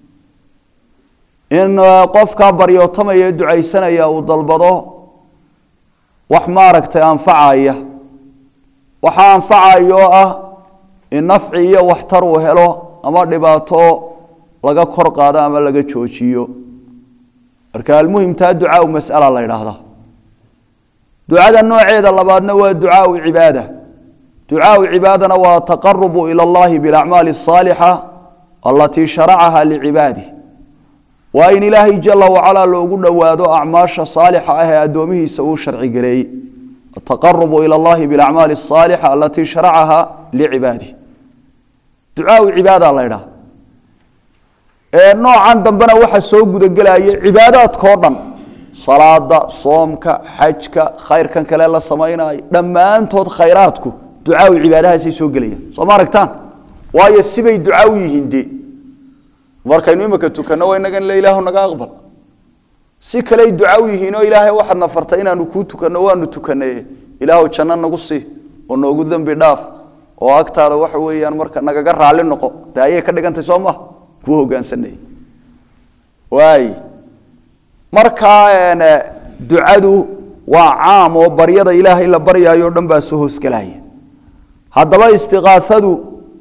in qofkaa baryootamaya ee ducaysanaya uu dalbado wax maaragtay anfacaya waxaa anfacaya oo ah in nafci iyo waxtar uu helo ama dhibaato laga kor qaado ama laga joojiyo marka almuhimtaa ducaau mas'ala la yidhaahdaa ducada nooceeda labaadna waa ducaau cibaada ducaau cibaadana waa taqarubu ila allahi bilacmaali asaalixa alatii sharacaha licibaadih waa in ilaahay jala wacalaa loogu dhowaado acmaasha saalixa ah ee addoomihiisa uu sharci gareeyey ataqarubu ila allahi bilacmaali asaalixa alatii sharacaha licibaadih ducaau cibaada la ydhaha noocan dambena waxa soo gudagelaya cibaadaadkao dhan salaada soomka xajka khayrkan kale la samaynayo dhammaantood khayraadku ducaawi cibaadahaasay soo gelayaan soo ma aragtaan waayo sibay ducaawi yihiin de markaynu imika tukanno waa inagan le ilaahu naga aqbal si kaley ducaawi yihiin oo ilaahay waxaad na fartay inaanu kuu tukanno waanu tukanaye ilaahu janno nagu sii oo noogu dembi dhaaf oo agtaada waxa weeyaan marka nagaga raalli noqo de ayay ka dhigantay soo maha kuu hogaansanay waay markaa ducadu waa caam oo baryada ilaahay la baryaayo o dhan baa soo hoosgelaya haddaba istiqaaadu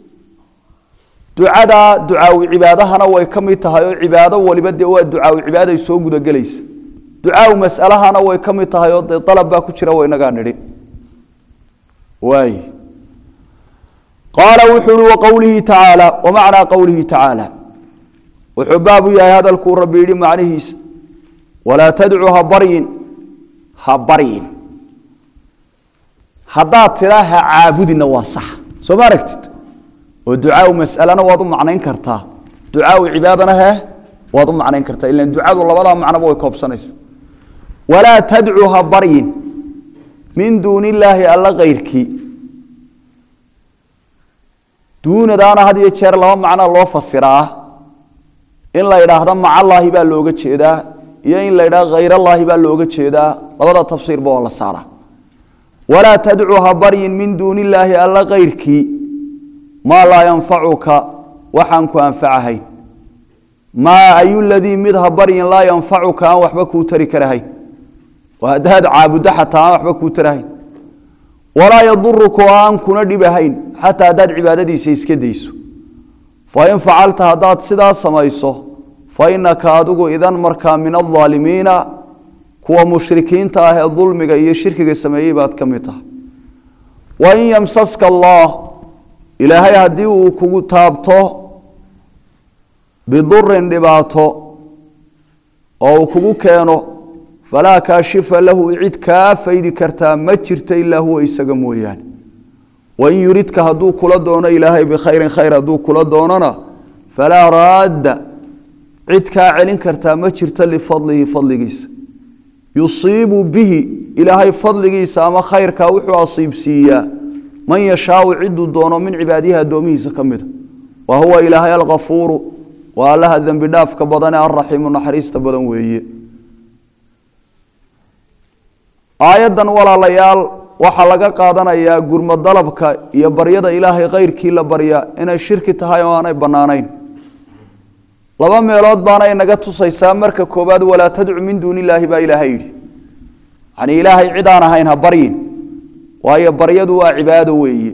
ducada ducaawi cibaadahana way ka mid tahay oo cibaado waliba dee waa ducaawi cibaaday soo gudagelaysa ducaawi masalahana way ka mid tahay oo dee dalab baa ku jira waynagaa nidhi waay qaala wuxuu uhi waqowlihi tacaala wamacnaa qowlihi tacaala wuxuu baab u yahay hadalkuu rabbi yidhi macnihiisa walaa tadcu ha baryin ha baryin haddaad tiraa ha caabudina waa sax soo ma aragtid oo ducaawi masalana waad u macnayn kartaa ducaawi cibaadana he waad u macnayn kartaa ilan ducadu labadaa macnoba way koobsanaysa walaa tadcu ha baryin min duuni illaahi alla kayrkii duunadaana had iyo jeer laba macnaa loo fasiraa in la idhaahdo macallaahi baa looga jeedaa iyo in la idhahdo khayrallaahi baa looga jeedaa labada tafsiirba oo la saara walaa tadcu ha baryin min duuni illaahi alla kayrkii maa laa yanfacuka waxaan ku anfacahayn maa ayu ladii mid ha baryin laa yanfacuka aan waxba kuu tari karahayn oo haddaad caabuddo xataa aan waxba kuu tarahayn walaa yaduruka oo aan kuna dhibahayn xataa haddaad cibaadadiisa iska dayso fain facalta haddaad sidaa samayso fa inaka adigu idan markaa min aldaalimiina kuwa mushrikiinta ah ee dulmiga iyo shirkiga sameeyey baad ka mid tahay wain yamsaska allah ilaahay haddii uu kugu taabto bidurin dhibaato oo uu kugu keeno falaa kaashifa lahu cid kaa faydi kartaa ma jirta ilaa huwa isaga mooyaane wain yuridka hadduu kula doono ilaahay bikhayrin khayr hadduu kula doonona falaa raadda cid kaa celin kartaa ma jirta lifadlihi fadligiisa yusiibu bihi ilaahay fadligiisa ama khayrkaa wuxuu asiibsiiyaa man yashaau ciduu doono min cibaadihi addoomihiisa ka mida wa huwa ilaahay alkafuuru waa allaha dembi dhaafka badane alraxiimu naxariista badan weeye aayaddan walaalayaal waxaa laga qaadanayaa gurmo dalabka iyo baryada ilaahay khayrkii la barya inay shirki tahay oo aanay bannaanayn laba meelood baanay naga tusaysaa marka koowaad walaa tadcu min duuni illaahi baa ilaahay yidhi yacnii ilaahay cid aan ahayn ha baryin waayo baryadu waa cibaado weeye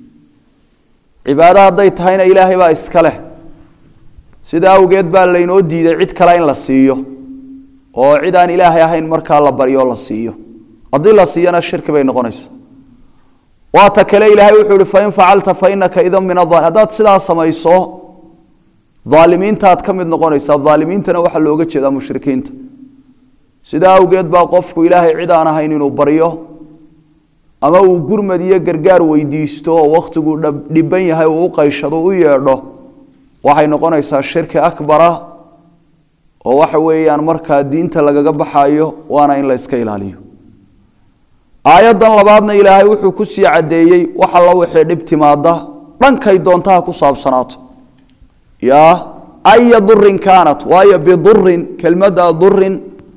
cibaado hadday tahayna ilaahay baa iska leh sida awgeed baa laynoo diiday cid kale in la siiyo oo cid aan ilaahay ahayn markaa la baryo la siiyo haddii la siiyana shirki bay noqonaysa waa ta kale ilaahay wuxuu ihi fain facalta fa inaka idan min aal haddaad sidaa samayso aalimiintaad ka mid noqonaysaa aalimiintana waxaa looga jeedaa mushrikiinta sidaa awgeed baa qofku ilaahay cid aan ahayn inuu baryo ama uu gurmad iyo gargaar weydiisto oo wakhtiguu dhiban yahay uu u qayshado u yeedho waxay noqonaysaa shirki akbara oo waxa weeyaan markaa diinta lagaga baxayo waana in la yska ilaaliyo aayaddan labaadna ilaahay wuxuu ku sii caddeeyey wax alla wixii dhib timaada dhankay doontaha ku saabsanaato ya aya durin kaanat waayo bidurin kelmadda durin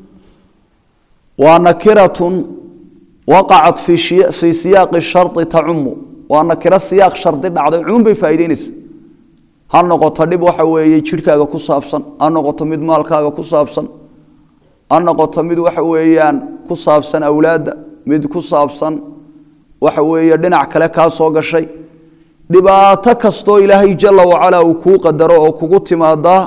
waa nakiratun waqacat fii siyaaqi shari tacumu waa nakiro siyaaq shardi dhacday cumuum bay faa'ideynaysa ha noqoto dhib waxa weeye jidhkaaga ku saabsan ha noqoto mid maalkaaga ku saabsan ha noqoto mid waxa weeyaan ku saabsan awlaadda mid ku saabsan waxa weeye dhinac kale kaa soo gashay dhibaato kastoo ilaahay jala wacalaa uu kuu qadaro oo kugu timaadaa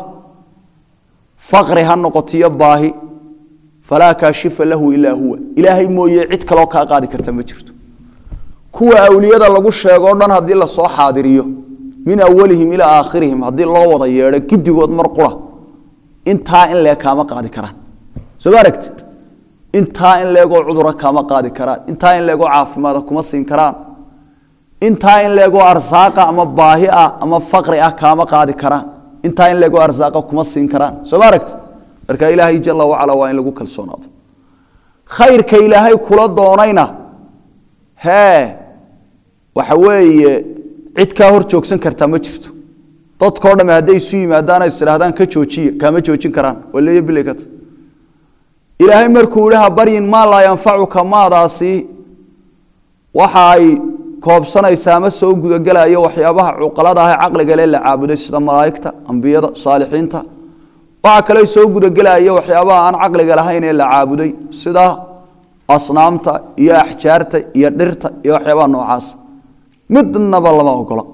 faqri ha noqotiyo baahi falaa kaashifa lahu ilaa huwa ilaahay mooye cid kaloo kaa qaadi karta ma jirto kuwa awliyada lagu sheego o dhan haddii lasoo xaadiriyo min awalihim ilaa aakhirihim haddii loo wada yeedho gidigood mar qura intaa in leeg kaama qaadi karaan soo ma aragtid intaa in leegoo cudura kaama qaadi karaan intaa in leegoo caafimaada kuma siin karaan intaa in leegoo arsaaqa ama baahi ah ama faqri ah kaama qaadi karaan intaa in lagu arsaaqa kuma siin karaan soo ma aragti marka ilaahay jala wacala waa in lagu kalsoonaado khayrka ilaahay kula doonayna hee waxa weeye cid kaa hor joogsan kartaa ma jirto dadkao dhamme hadday isu yimaadaana is idhahdaan ka joojiya kaama joojin karaan waleeyo bilaykata ilaahay markuu yihi ha baryin maa laa yanfacuka maadaasi waxa ay koobsanaysaa ama soo gudagelayo waxyaabaha cuqalada ah ee caqliga le la caabuday sida malaa'igta ambiyada saalixiinta waxaa kale soo gudagelayo waxyaabaha aan caqliga lahayn ee la caabuday sida asnaamta iyo axjaarta iyo dhirta iyo waxyaabaha noocaas midnaba lama ogola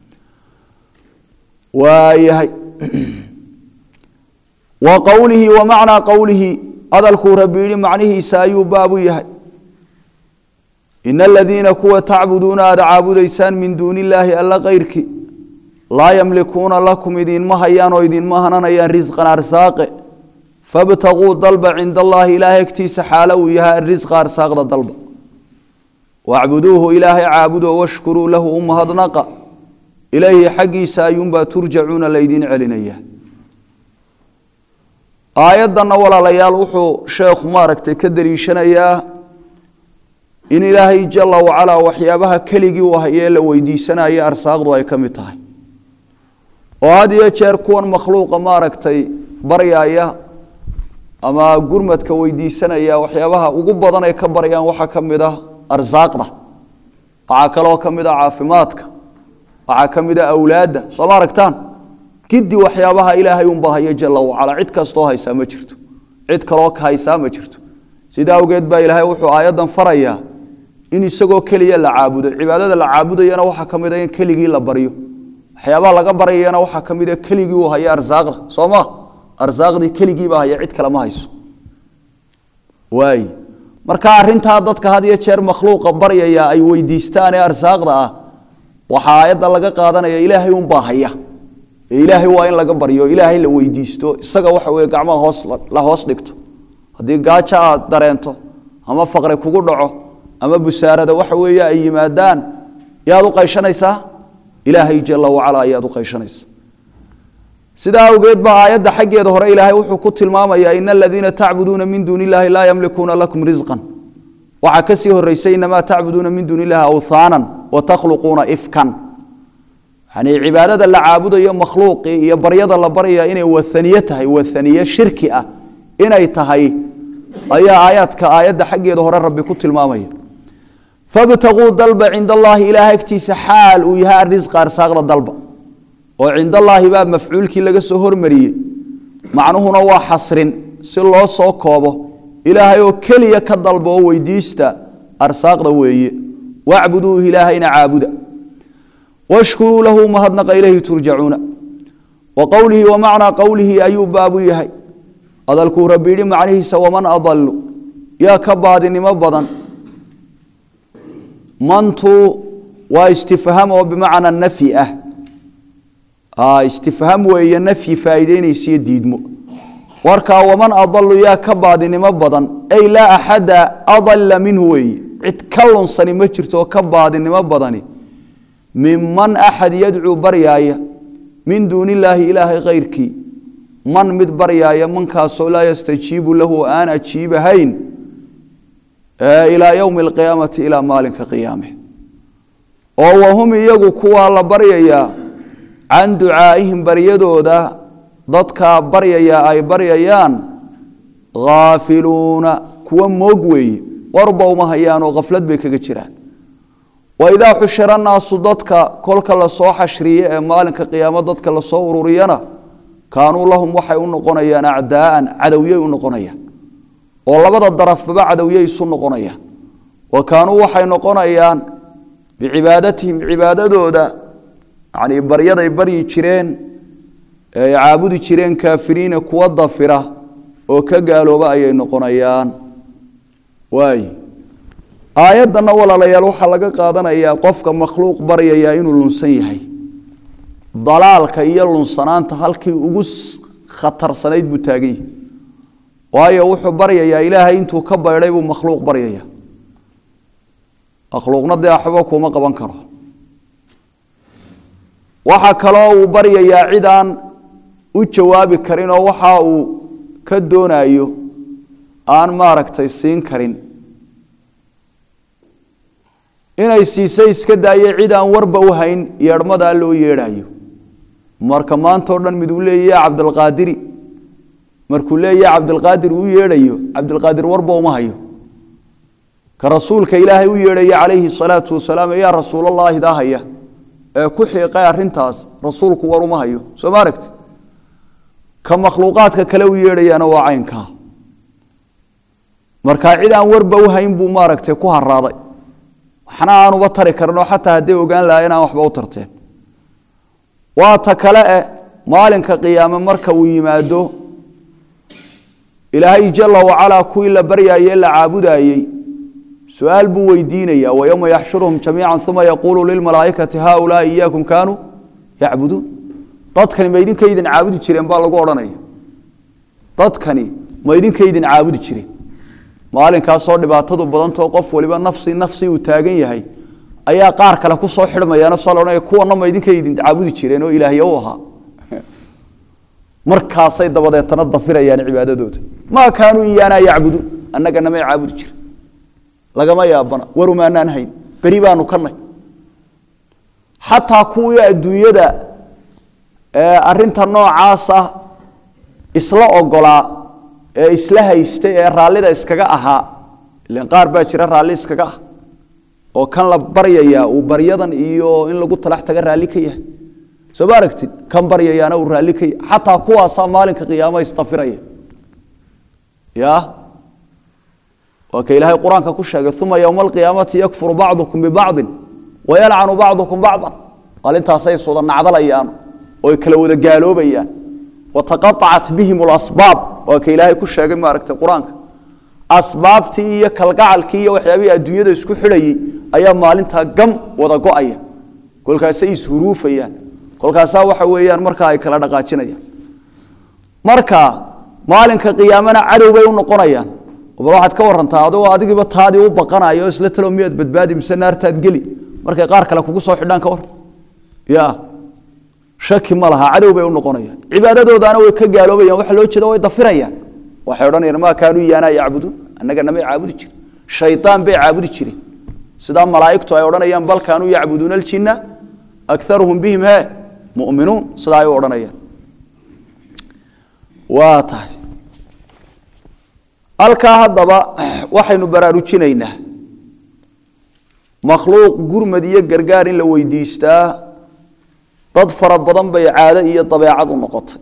waayahay wa qowlihi wa macnaa qowlihi hadalkuu rabbi yihi macnihiisa ayuu baabu yahay ina aladiina kuwa tacbuduuna aada caabudaysaan min duuni illaahi alla kayrkii laa yamlikuuna lakum idinma hayaan oo idinma hananayaan risqan arsaaqe fabtaguu dalba cinda allaahi ilaahay agtiisa xaalo uu yahay arisqa arsaaqda dalba wacbuduuhu ilaahay caabudo washkuruu lahu u mahadnaqa ilayhi xaggiisa ayuunbaa turjacuuna laydin celinaya aayaddanna walaalayaal wuxuu sheekhu maaragtay ka daliishanayaa in ilaahay jala wacalaa waxyaabaha keligii u hayee la weydiisanaya arsaaqdu ay ka mid tahay oo had iyo jeer kuwan makhluuqa maaragtay baryaya ama gurmadka weydiisanaya waxyaabaha ugu badan ay ka baryaan waxaa ka mid ah arsaaqda waxaa kaloo ka mid ah caafimaadka waxaa ka mid ah awlaadda soo ma aragtaan giddi waxyaabaha ilaahay unba haya jala wacalaa cid kastoo haysaa ma jirto cid kaloo ka haysaa ma jirto sidaa awgeed baa ilaahay wuxuu aayaddan farayaa in isagoo keliya la caabudo cibaadada la caabudayana waxaa ka mid a in keligii la baryo waxyaabaha laga baryayana waxaa ka mid a keligii uu haya arsaaqda soo ma arsaaqdii keligiibaa haya cid kale ma hayso waay marka arintaa dadka had iyo jeer makhluuqa baryaya ay weydiistaan ee arsaaqda ah waxaa aayadda laga qaadanaya ilaahay unbaa haya ee ilaahay waa in laga baryo ilaahay la weydiisto isaga waxa weye gacmaha hoos la hoos dhigto haddii gaajo aad dareento ama faqri kugu dhaco ama busaarada waxa weeye ay yimaadaan yaad u qayshanaysaa ilaahay jala wacala ayaad u qayshanaysa sidaa awgeed baa aayadda xaggeeda hore ilaahay wuxuu ku tilmaamayaa ina aladiina tacbuduuna min duuni illahi laa yamlikuuna lakum risqan waxaa kasii horeysay inamaa tacbuduuna min duuni illahi awthaanan wa takhluquuna ifkan yani cibaadada la caabudayo makhluuqii iyo baryada la baryaya inay waaniye tahay waaniye shirki ah inay tahay ayaa aayaadka aayadda xaggeeda hore rabbi ku tilmaamaya fabtaguu dalba cinda allaahi ilaahay agtiisa xaal uu yahay arisqa arsaaqda dalba oo cinda allaahi baa mafcuulkii laga soo hormariyey macnuhuna waa xasrin si loo soo koobo ilaahay oo keliya ka dalba oo weydiista arsaaqda weeye wacbuduuhu ilaahayna caabuda washkuruu lahu mahadnaqa ilayhi turjacuuna wa qowlihi wa macnaa qowlihi ayuu baabu yahay hadalkuu rabbi yidhi macnihiisa waman adalu yaa ka baadinimo badan mantu waa istifham oo bimacna nafyi ah istifham weeye nafyi faa'iideynaysiyo diidmo warkaa waman adalu yaa ka baadinimo badan ay laa axada adalla minhu weeye cid ka lunsani ma jirto oo ka baadinimo badani minman axad yadcuu baryaaya min duuni illaahi ilaahay kayrkii man mid baryaaya mankaasoo laa yastajiibu lahu aan ajiibahayn ilaa yowmi alqiyaamati ilaa maalinka qiyaame oo wahum iyagu kuwaa la baryayaa can ducaa'ihim baryadooda dadkaa baryaya ay baryayaan khaafiluuna kuwa moog weeye warba uma hayaan oo khaflad bay kaga jiraan waidaa xushira naasu dadka kolka lasoo xashriye ee maalinka qiyaamo dadka lasoo ururiyana kaanuu lahum waxay u noqonayaan acdaaan cadowyey u noqonayaan oo labada darafbaba cadowyey isu noqonayaan wa kaanuu waxay noqonayaan bicibaadatihim cibaadadooda yani baryaday baryi jireen ee ay caabudi jireen kaafiriina kuwa dafira oo ka gaalooba ayay noqonayaan waay aayaddanna walaalayaal waxaa laga qaadanayaa qofka makhluuq baryaya inuu lunsan yahay dalaalka iyo lunsanaanta halkii ugu khatarsanayd buu taagan yahay waayo wuxuu baryayaa ilaahay intuu ka baydhay buu makhluuq baryaya makhluuqna dee waxba kuma qaban karo waxaa kaloo uu baryayaa cid aan u jawaabi karin oo waxa uu ka doonayo aan maaragtay siin karin inay siisay iska daayay cid aan warba u hayn yeedhmadaa loo yeedhayo marka maanta o dhan mid uu leeyaha cabdilqaadiri markuu leeyaha cabdilqaadir uu yeedhayo cabdilqaadir warba uma hayo ka rasuulka ilaahay u yeedhaya calayhi salaatu wasalaam yaa rasuulallaahi daa haya ee ku xiiqay arintaas rasuulku war uma hayo soo ma aragti ka makhluuqaadka kale u yeedhayaana waa caynkaa markaa cid aan warba u hayn buu maaragtay ku haraaday waxna aanuba tari karinoo xataa hadday ogaan lahayen aan waxba u tarteen waa ta kale eh maalinka qiyaame marka uu yimaado ilaahay jala wacalaa kuwii la baryaayey la caabudaayey su-aal buu weydiinaya wayowma yaxshuruhum jamiica uma yaquulu lilmalaaikati haaulaai iyaakum kaanuu yacbuduun dadkani ma idinkaydin caabudi jireen baa lagu odhanaya dadkani ma idinkaydin caabudi jireen maalinkaasoo dhibaatadu badantao qof waliba nafsi nafsi uu taagan yahay ayaa qaar kale kusoo xidhmayaan saa laodhanaya kuwana ma idinkaydin caabudi jireen oo ilaahya u ahaa markaasay dabadeetana dafirayaan cibaadadooda maa kaanuu iyaanaa yacbuduun annaga namay caabudi jire lagama yaabana warumaanaan hayn beri baanu ka nay xataa kuwii adduunyada arinta noocaasa isla ogolaa ee isla haystay ee raallida iskaga ahaa ilan qaar baa jira raalli iskaga ah oo kan la baryaya uu baryadan iyo in lagu talax taga raalli ka yahay soo ma aragtid kan baryayaana uu raalli ka yahay xataa kuwaasaa maalinka qiyaama isdafiraya ya waa ka ilaahay qur-aanka ku sheegay uma yowma alqiyaamati yakfuru bacdukum bibacdin wayalcanu bacdukum bacdan maalintaasay iswada nacdalayaan oo kala wada gaaloobayaan wataqaacat bihim lasbaab waa ka ilaahay ku sheegay maaragtay qur-aanka asbaabtii iyo kalgacalkii iyo waxyaabihii adduunyada isku xidhayey ayaa maalintaa gam wada go-aya kolkaasay ishuruufayaan kolkaasaa waxa weeyaan markaa ay kala dhaqaajinayaan marka maalinka qiyaamana cadow bay u noqonayaan bal waxaad ka warantaa adoo adigiiba taadii u baqanayo isla talo miyaad badbaadi mise naartaad geli markay qaar kale kugu soo xidhaan ka war ya shaki ma laha cadow bay u noqonayaan cibaadadoodaana way ka gaaloobayaan waxa loo jeeda way dafirayaan waxay odhanayaan maa kaanuu iyaanaa yacbuduun annaga namay caabudi jirin shaytaan bay caabudi jireen sidaa malaa'igtu ay odhanayaan bal kaanuu yacbuduuna aljinna akaruhum bihim he mu'minuun sidaa ay u odhanayaan waa tahay halkaa haddaba waxaynu baraarujinaynaa makhluuq gurmad iyo gargaar in la weydiistaa dad fara badan bay caado iyo dabeecad u noqotay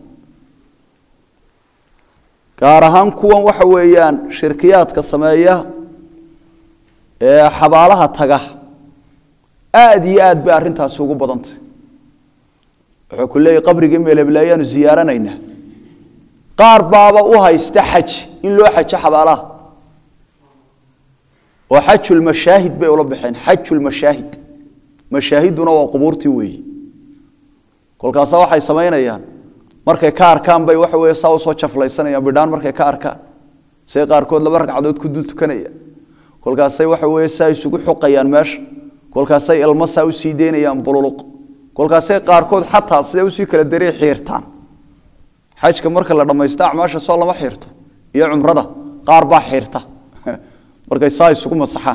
gaar ahaan kuwan waxa weeyaan shirkiyaadka sameeya ee xabaalaha taga aada iyo aad bay arrintaasi ugu badantay wuxuu ku leeyahy qabrigii meeleblayaanu ziyaaranaynaa qaar baaba u haysta xaj in loo xajo xabaalaha oo xajulmashaahid bay ula baxeen xajulmashaahid mashaahiduna waa qubuurtii weeyi kolkaasa waxay samaynayaan markay ka arkaan bay waxa wey saa usoo jaflaysanayaan bidhaan markay ka arkaan say qaarkood laba ragcadood ku dul tukanayaan kolkaasay waxa wey saa isugu xuqayaan meesha kolkaasay ilmo saa usii deynayaan bululuq kolkaasay qaarkood xataa siday usii kala darey xiirtaan xajka marka la dhamaysto acmaasha soo lama xiirto iyo cumrada qaar baa xiirta markay saa isugu masaxaan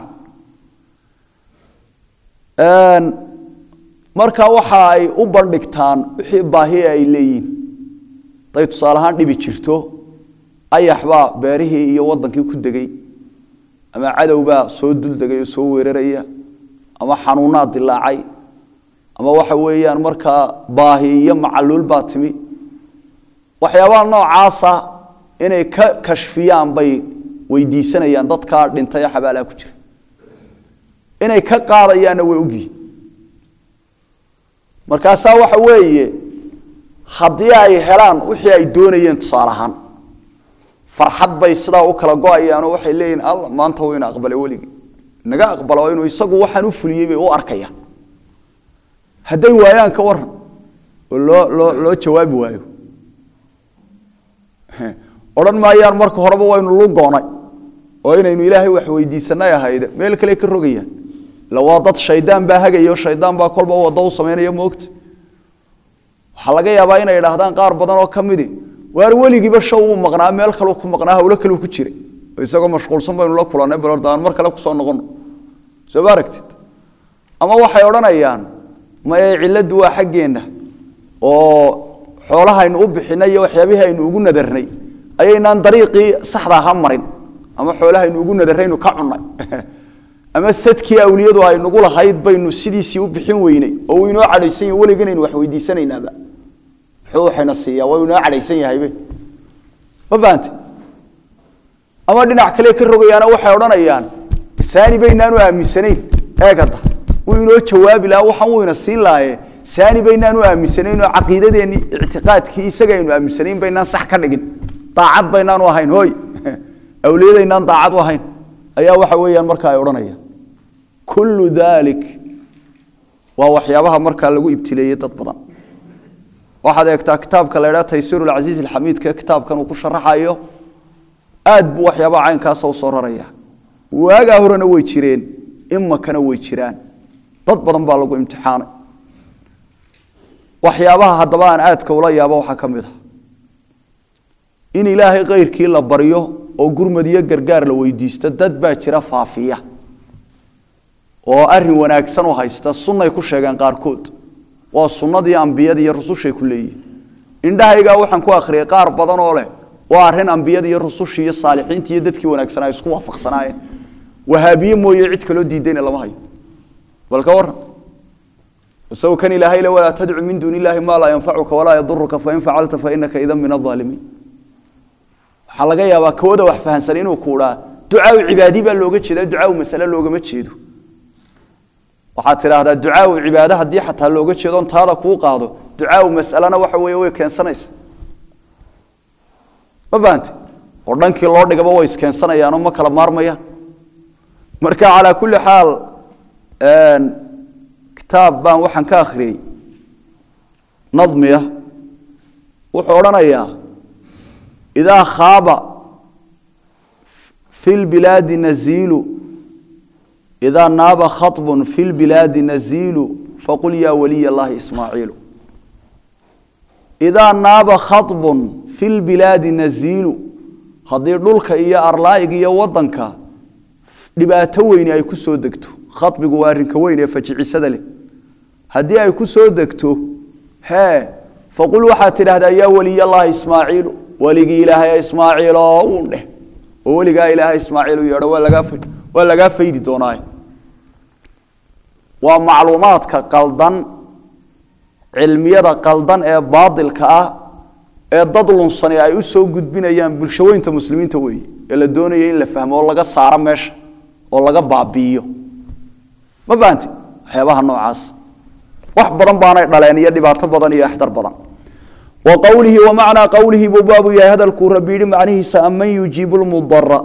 marka waxa ay u bandhigtaan wixii baahi ay leeyihin haday tusaale ahaan dhibi jirto ayax baa beerihii iyo wadankii ku degay ama cadowbaa soo duldegay oo soo weeraraya ama xanuunaad dilaacay ama waxa weeyaan markaa baahi iyo macaluul baa timi waxyaabaha noocaasa inay ka kashfiyaan bay weydiisanayaan dadkaa dhintay ee xabaalaha ku jira inay ka qaadayaanna way ogyihin markaasaa waxa weeye haddii ay helaan wixii ay doonayeen tusaale ahaan farxad bay sidaa u kala go-ayaanoo waxay leeyihin alla maanta wuu ina aqbalay weligii naga aqbalo inuu isagu waxaan u fuliyey bay u arkayaan hadday waayaan ka waran oo loo loo loo jawaabi waayo odhan maayaan marka horeba waynu lugoonay oo inaynu ilaahay wax weydiisanay ahayde meel kale ka rogayaan ila waa dad shaydaan baa hagaya o shaydaan baa kolba wado u samaynaya moogta waxaa laga yaabaa inay idhaahdaan qaar badan oo ka midi waar weligiiba shaw uu maqnaa meel kaleu ku maqnaa hawlo kaleu ku jiray isagoo mashquulsan baynu la kulannay balordaan mar kale kusoo noqono soo ma aragtid ama waxay odhanayaan maye cilladdu waa xaggeenna oo xoolahaynu u bixinay iyo waxyaabihii aynu ugu nadarnay ayaynaan dariiqii saxda aha marin ama xoolahaynu ugu nadaraynu ka cunnay ama sadkii awliyadu aynugu lahayd baynu sidiisii u bixin weynay oo uu inoo cadhaysan yahy weliganaynu wax weydiisanaynaaba muxuu waxayna siiyaa waa inoo cadhaysan yahaybe ma fahante ama dhinac kale ka rogayaana waxay odhanayaan saani baynaanu aaminsanayn eegada wuu inoo jawaabi lahaa waxaan wuu ina siin lahaye saani baynaanu aaminsanayn oo caqiidadeenni ictiqaadkii isaga aynu aaminsanayn baynaan sax ka dhigin daacad baynaanu ahayn hooy awliyadaynaan daacad u ahayn ayaa waxa weeyaan marka ay odhanayaan kullu dalik waa waxyaabaha markaa lagu ibtileeyey dad badan waxaad eegtaa kitaabka la idhaha taysiir alcasiiz alxamiidka kitaabkan uu ku sharaxayo aad buu waxyaabaha caynkaasa usoo raraya waagaa horena way jireen imakana way jiraan dad badan baa lagu imtixaanay waxyaabaha haddaba aan aadka ula yaabo waxaa ka mid a in ilaahay keyrkii la baryo oo gurmad iyo gargaar la weydiisto dad baa jira faafiya oo arin wanaagsan u haysta sunnay ku sheegeen qaarkood waa sunnadii ambiyada iyo rusushay ku leeyihin indhahaygaa waxaan ku akhriyay qaar badan oo leh waa arrin ambiyada iyo rusushii iyo saalixiintii iyo dadkii wanaagsanaa isku waafaqsanaayeen wahaabiye mooye cid kaloo diidayna lama hayo bal ka waran isagu kan ilaahay le walaa tadcu min duuni illahi maa laa yanfacuka walaa yaduruka fain facalta fainaka idan min aaalimiin waxaa laga yaabaa kooda wax fahansan inuu kuudhaa ducaau cibaadi baa looga jeeda ducaau masale loogama jeedo waxaad tidhaahdaa ducaau cibaade haddii xataa looga jeedo on taada kuu qaado ducaau masalena waxa weeye way keensanaysa ma fahante oo dhankii loo dhigaba way iskeensanayaanoo ma kala maarmayaan marka calaa kulli xaal kitaab baan waxaan ka akhriyey nadmiya wuxuu odhanayaa idaa khaaba fi lbilaadi naziilu idaa naaba khaطb fi lbilaadi naziilu faqul ya waliy اllahi ismaaciilu idaa naaba khaطbu fi lbilaadi naziilu haddii dhulka iyo arlaa'iga iyo wadanka dhibaato weyni ay ku soo degto khabigu waa arrinka weyn ee fajicisada leh haddii ay ku soo degto hee faqul waxaad tidhahdaa yaa waliy allahi ismaaciilu weligii ilaahay ismaaciilo uun dheh oo weligaa ilaahay ismaaciil u yeedho waa lagaa waa lagaa faydi doonaaye waa macluumaadka qaldan cilmiyada qaldan ee baadilka ah ee dad lunsani ay u soo gudbinayaan bulshaweynta muslimiinta weeye ee la doonaya in la fahmo oo laga saaro meesha oo laga baabi'iyo ma fahanti waxyaabaha noocaas wax badan baanay dhaleen iyo dhibaato badan iyo axdar badan wa qowlihi wa macnaa qowlihi buu baabu yahay hadalkuu rabbi yidhi macnihiisa aman yujiibu lmudara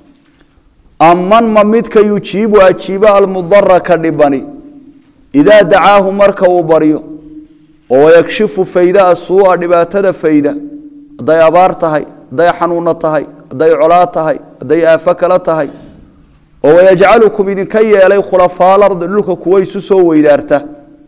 aman ma midka yujiibu ajiiba almudara ka dhibani idaa dacaahu marka uu baryo oo wayakshifu fayda asuu'a dhibaatada fayda hadday abaar tahay hadday xanuuno tahay hadday colaa tahay hadday aafo kala tahay oo wayajcalukum idinka yeelay khulafaa lardi dhulka kuwa isu soo weydaarta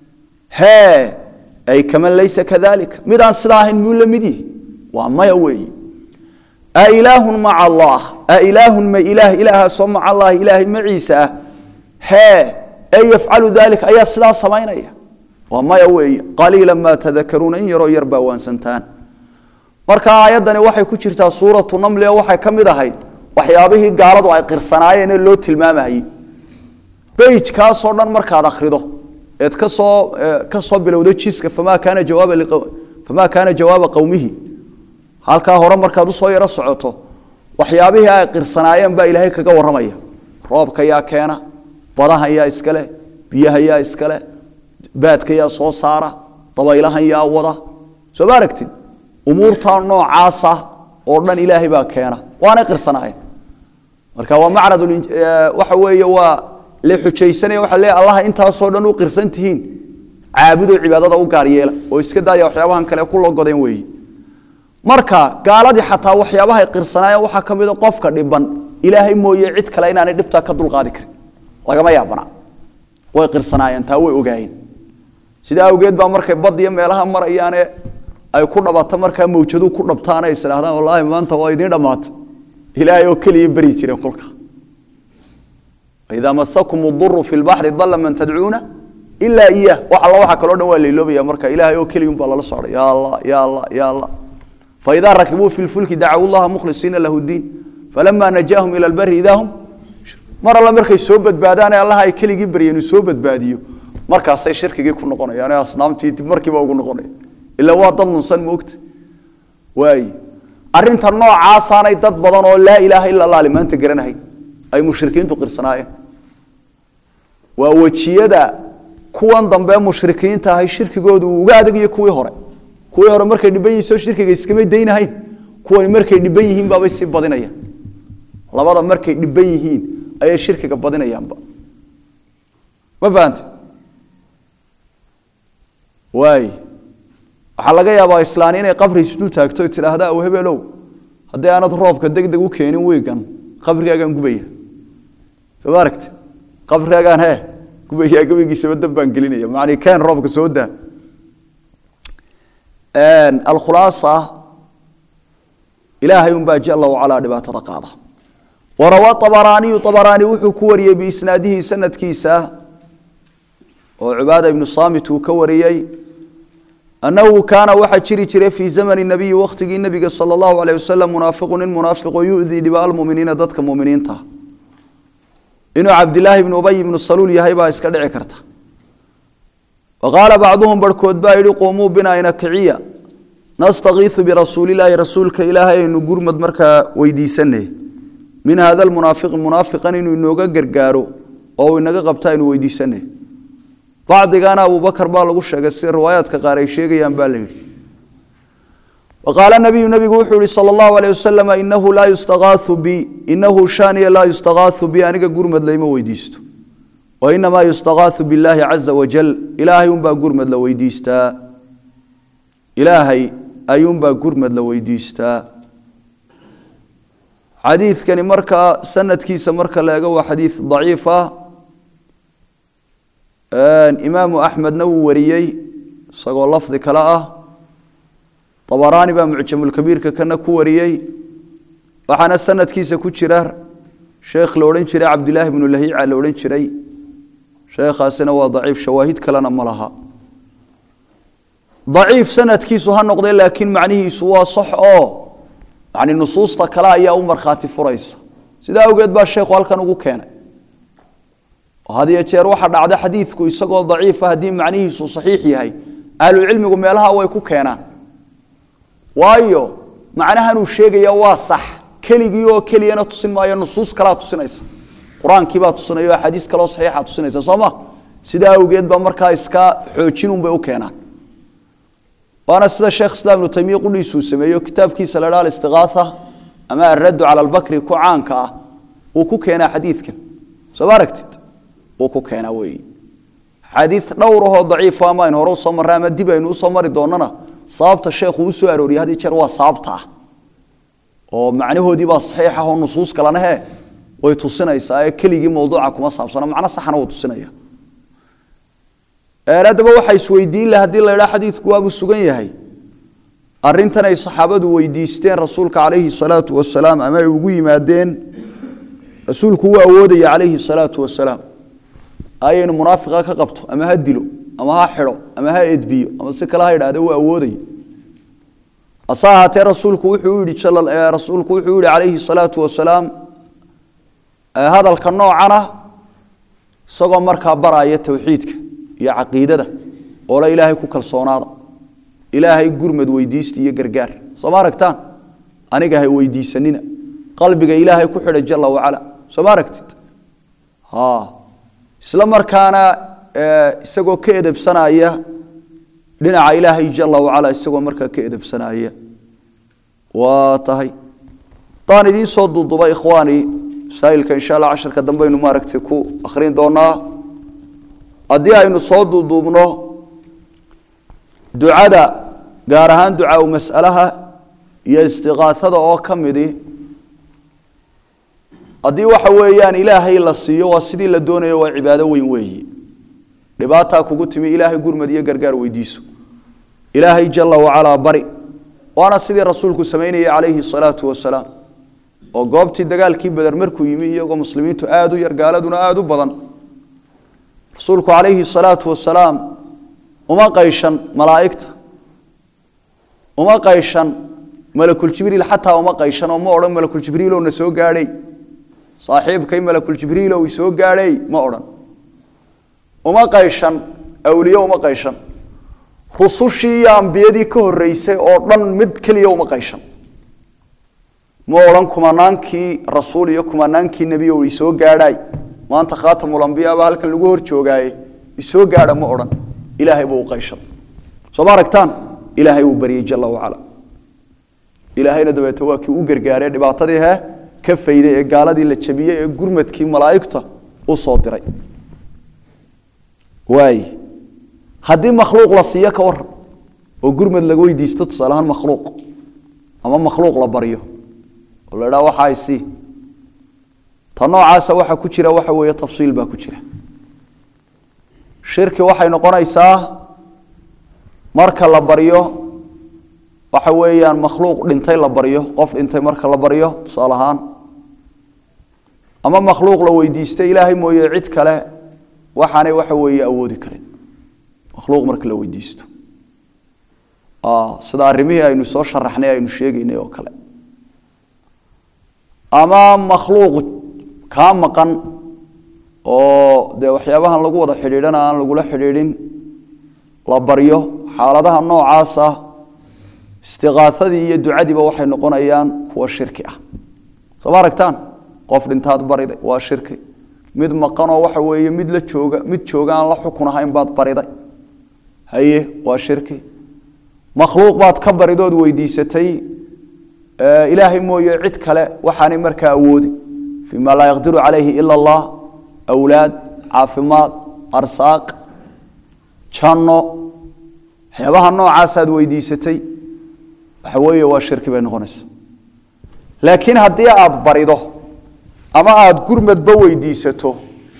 hee ay kaman laysa kadalika midaan sidaa ahayn muu la mid yihi waa maya weeye a ilaahun maca allah a ilaahun ma ilaah ilaahaasoo maca allahi ilaahay maciisa ah hee ee yafcalu dalika ayaa sidaa samaynaya waa maya weeye qaliila maa tadakaruuna in yaroo yar baa waansantaan marka aayaddani waxay ku jirtaa suuratu namli oo waxay ka mid ahayd waxyaabihii gaaladu ay qirsanaayeen ee loo tilmaamayey beyjkaasoo dhan markaad akhrido eed kasoo ka soo bilowdo jiska famaa kaana jawaaba famaa kaana jawaaba qowmihi halkaa hore markaad usoo yaro socoto waxyaabihii ay qirsanaayeen baa ilaahay kaga warramaya roobka yaa keena badahan yaa iskale biyaha yaa iskale baadka yaa soo saara dabaylahan yaa wada soo ma aragtid umuurtaa noocaasa oo dhan ilaahay baa keena waanay qirsanaayeen marka waa macrad waxa weeye waa la xujaysanaya waxa leeyahay allaha intaasoo dhan u qirsan tihiin caabudo cibaadada u gaar yeela oo iska daaya waxyaabahan kale ku logodeen weeye marka gaaladii xataa waxyaabahay qirsanaayeen waxaa ka mid a qofka dhiban ilaahay mooye cid kale inaanay dhibtaa ka dulqaadi karin lagama yaabana way qirsanaayeen taa way ogaayeen sidaa awgeed baa markay bad iyo meelaha marayaane ay ku dhabato markaa mawjadu ku dhabtaan ay isdhahdaan wallaahi maanta waa idiin dhammaata ilaahay oo keliya beri jireen kolka idaa masakum duru fi lbaxri dalla man tadcuuna ilaa iyah wax alla waxa kaloo dhan waa layloobaya marka ilaahay oo keliya unbaa lala socday ya allah ya allah ya allah faidaa rakibuu fi lfulki dacaw llaha mukhlisiina lahu diin falama najaahum ila lbari idaa hum mar alla markay soo badbaadaane allaha ay keligii baryeen uu soo badbaadiyo markaasay shirkigii ku noqonayaan ee asnaamtii dib markiiba ugu noqonaya ila waa dad nunsan moogta waay arrinta noocaasaanay dad badan oo laa ilaaha ila allah limaanta garanahay ay mushrikiintu qirsanaayeen waa wejiyada kuwan dambe mushrikiinta ahay shirkigoodu uu uga adagayo kuwii hore kuwii hore markay dhiban yihiin soo shirkiga iskamay daynahayn kuwani markay dhiban yihiin baabay sii badinayaan labada markay dhiban yihiin ayay shirkiga badinayaanba ma fahante waay waxaa laga yaabaa islaani inay qabri isdul taagto o tidhaahda aw hebelow haddii aanad roobka deg deg u keenin wiigan qabrigaagaan gubaya soo ma aragti qabrigaagaan he gubaya gabaygiisaba dab baan gelinaya macni keen roobka soo daa alkhulaasa ilaahay unbaa jala wacalaa dhibaatada qaada warawaa abaraaniyu abaraani wuxuu ku wariyey biisnaadihi sanadkiisa oo cubaada ibnu saamit uu ka wariyey annahu kaana waxaa jiri jiray fii zamani nabiyi wakhtigii nebiga sala allahu alayh wasalam munaafiqu nin munaafiqo yudii dhiba almuminiina dadka muminiinta inuu cabdilaahi ibnu ubay ibnu saluul yahay baa iska dhici karta wa qaala bacduhum barhkood baa yidhi quumuu binaa ina kiciya nastakiisu birasuulilaahi rasuulka ilaahay aynu gurmad markaa weydiisanay min hada lmunaafiqi munaafiqan inuu inooga gargaaro oo uu inaga qabta aynu weydiisanay bacdigana abubakar baa lagu sheegay sida riwaayaadka qaar ay sheegayaan baa la yidhi wa qaala nabiyu nabigu wuxuu yihi sala allahu alayh wasalam inahu laa yustakaau bi inahu shaniya laa yustakaau bi aniga gurmad layma weydiisto wa inamaa yustakaau billaahi caza wajal ilaahay unbaa gurmad la weydiistaa ilaahay ayuunbaa gurmad la weydiistaa xadiidkani markaa sanadkiisa marka la ego waa xadiid daciif ah imaamu axmedna wuu wariyey isagoo lafdi kale ah abaraani baa mucjamulkabiirka kana ku wariyey waxaana sanadkiisa ku jira sheekh la odhan jiray cabdilaahi bnu lahiica la odhan jiray sheekhaasina waa daciif shawaahid kalena ma laha daciif sanadkiisu ha noqdee laakiin macnihiisu waa sax oo yani nusuusta kale ayaa u markhaati furaysa sidaa awgeed baa sheekhu halkan ugu keenay had iyo jeer waxa dhacda xadiidku isagoo daciifa haddii macnihiisu saxiix yahay ahlucilmigu meelaha way ku keenaan waayo macnahanuu sheegaya waa sax keligii oo keliyana tusin maayo nusuus kalaa tusinaysa qur-aankiibaa tusinaya o axaadiis kaleo saxiixa tusinaysa soo ma sidaa awgeed baa markaa iska xoojinunbay u keenaan waana sida sheekh islaam ibnu taymiya qudhiisuu sameeyo kitaabkiisa la dha alistiqaatha ama alraddu cala albakri ku caanka ah uu ku keenaa xadiidkan soo ma aragtid uu ku keenaa weeye xadiid dhowr ahoo daciifa ama aynu hore usoo marray ama dib aynu usoo mari doonana sababta sheekhu uu soo arooriyay had iyo jeer waa sababta ah oo macnahoodii baa saxiix ah oo nusuus kalena he way tusinaysaa ee keligii mawduuca kuma saabsana macno saxna wuu tusinaya haddaba waxaa isweydiin lah hadii la idhaa xadiidku waabuu sugan yahay arintan ay saxaabadu weydiisteen rasuulka calayhi salaatu wasalaam ama ay ugu yimaadeen rasuulku uu awoodaya calayhi salaatu wasalaam ayaynu munaafiqa ka qabto ama ha dilo ama ha xidho ama ha edbiyo ama si kale ha idhahde uu awoodaya hase ahaatee rasuulku wuxuu yihi rasuulku wuxuu yihi calayhi salaatu wasalaam hadalka noocana isagoo markaa baraya towxiidka iyo caqiidada oo la ilaahay ku kalsoonaada ilaahay gurmad weydiista iyo gargaar soo ma aragtaan aniga hay weydiisanina qalbiga ilaahay ku xidha jala wacala soo ma aragtid isla markaana isagoo ka edebsanaya dhinaca ilaahay jala wacala isagoo markaa ka edebsanaya waa tahay hadaan idiin soo duuduba ikhwaani masaa'ilka insha allah casharka dambeaynu maaragtay ku akhrin doonaa haddii aynu soo duuduubno ducada gaar ahaan ducaa u mas'alaha iyo istiqaaada oo ka midi haddii waxa weeyaan ilaahay la siiyo waa sidii la doonayo waa cibaado weyn weeyi dhibaataa kugu timi ilaahay gurmad iyo gargaar weydiiso ilaahay jala wacalaa bari waana sidii rasuulku samaynayay calayhi salaatu wasalaam oo goobtii dagaalkii beder markuu yimi iyagoo muslimiintu aada u yar gaaladuna aada u badan rasuulku calayhi salaatu wasalaam uma qayshan malaa'igta uma qayshan malakuljibriil xataa uma qayshan oo ma odhan malakuljibriilow na soo gaadhay saaxiibkay malakuljibriilow isoo gaadhay ma odhan uma qayshan awliye uma qayshan rusushii iyo ambiyadii ka horeysay oo dhan mid keliya uma qayshan ma odhan kumanaankii rasuul iyo kumanaankii nebiyow isoo gaadhaay maanta khaatamulambiyaba halkan lagu hor joogaaye isoo gaadha ma odhan ilaahay buu u qayshan soo ma aragtaan ilaahay wuu baryey jala wacala ilaahayna dabeete waa kii u gargaaree dhibaatadii he ka fayday ee gaaladii la jabiyey ee gurmadkii malaa'igta u soo diray waay haddii makhluuq la siiyo ka waran oo gurmad laga weydiisto tusaale ahaan makhluuq ama makhluuq la baryo oo la idhaha waxaa isii ta noocaasa waxa ku jira waxa weeye tafsiil baa ku jira shirki waxay noqonaysaa marka la baryo waxa weeyaan makhluuq dhintay la baryo qof dhintay marka la baryo tusaale ahaan ama makhluuq la weydiistay ilaahay mooye cid kale waxaanay waxa weeye awoodi karin makhluuq marka la weydiisto sida arrimihii aynu soo sharaxnay aynu sheegaynay oo kale ama makhluuq kaa maqan oo dee waxyaabahan lagu wada xidhiidhana aan lagula xidhiidhin la baryo xaaladaha noocaasa istiqaaadii iyo ducadiiba waxay noqonayaan kuwa shirki ah soo ma aragtaan qof dhintaad bariday waa shirki mid maqanoo waxa weeye mid la jooga mid jooga aan la xukun ahayn baad bariday haye waa shirki makhluuq baad ka baridood weydiisatay ilaahay mooye cid kale waxaanay markaa awoodi fii maa laa yaqdiru calayhi ila allah awlaad caafimaad arsaaq janno waxyaabaha noocaasaad weydiisatay waxa weeye waa shirki bay noqonaysa laakiin haddii aada barido ama aada gurmadba weydiisato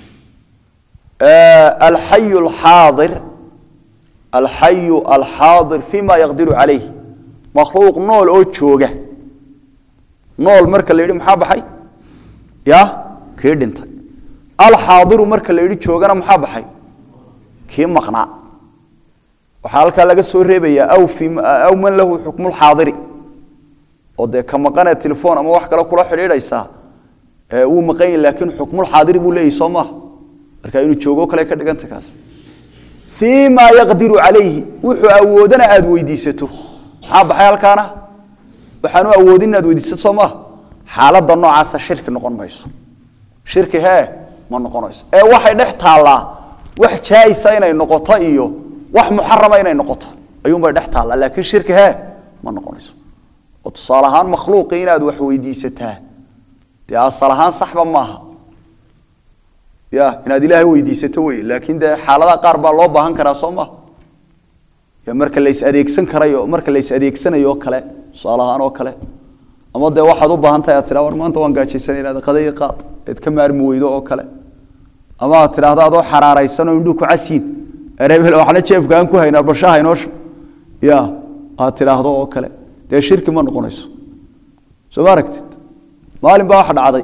alxayu alxaadir alxayu alxaadir fi ma yaqdiru calayh makhluuq nool oo jooga nool marka la yidhi maxaa baxay ya kii dhintay alxaadiru marka la yidhi joogana maxaa baxay kii maqnaa waxaa halkaa laga soo reebayaa aw fi aw man lahu xukmu lxaadiri oo dee ka maqanee telefoon ama wax kale kula xidhiidhaysaa wuu maqan yahi laakiin xukmulxaadiri buu leeyahy soo maaha marka inuu joogo kale ka dhiganta kaas fii maa yaqdiru calayhi wuxuu awoodana aada weydiisato maxaa baxay halkaana waxaanu awoodin inaad weydiisato soo maaha xaaladda noocaasa shirki noqon mayso shirki hee ma noqonayso ee waxay dhex taallaa wax jaayisa inay noqoto iyo wax muxarama inay noqoto ayuunbay dhex taallaa laakiin shirki hee ma noqonayso oo tusaale ahaan makhluuqii inaad wax weydiisataa dee asal ahaan saxba maaha ya inaad ilaahay weydiisato wey laakiin dee xaaladaha qaar baa loo baahan karaa soo maha ya marka lays adeegsan karayo marka lays adeegsanayo oo kale tusaale ahaan oo kale ama dee waxaad u baahan tahay aad tiraa war maanta waan gaajaysanay inaad qadaya qaad eed ka maarmi weydo oo kale ama aad tidhaahdo adoo xaraaraysanoo indhuhu ku casiin erebel waxna jeefka aan ku haynaa bashaha inooshu ya aad tidhaahdo oo kale dee shirki ma noqonayso soo ma aragtid maalin baa waxa dhacday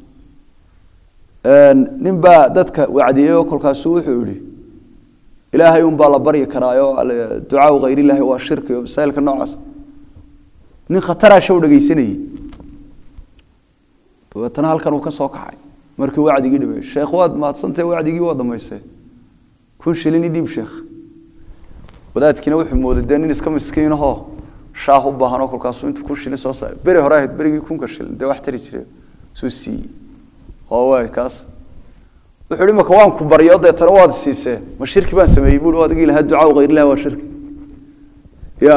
nin baa dadka wacdiyey oo kolkaasu wuxuu yihi ilaahay un baa la baryi karaayo ducaau hayrillahi waa shirki o masaa'ilka noocaas nin khataraa show dhegaysanayey dabeetana halkan uu ka soo kacay markii wacdigii dhameeyey sheekh waad mahadsantahe wacdigii waa dhammaystay kun shilin i dhiib sheekh wadaadkiina wuxuu mooday dee nin iska miskiinahoo shaah u baahanoo kolkaasuu intuu kun shilin soo saaray beri hore ahayd berigii kunka shilin dee wax tari jire suu siiyey oo waay kaas wuxuu hi maka waan ku baryo deetana waad siisee ma shirki baan sameeyey bui adigii lahaa ducaa hayrilah waa shirki ya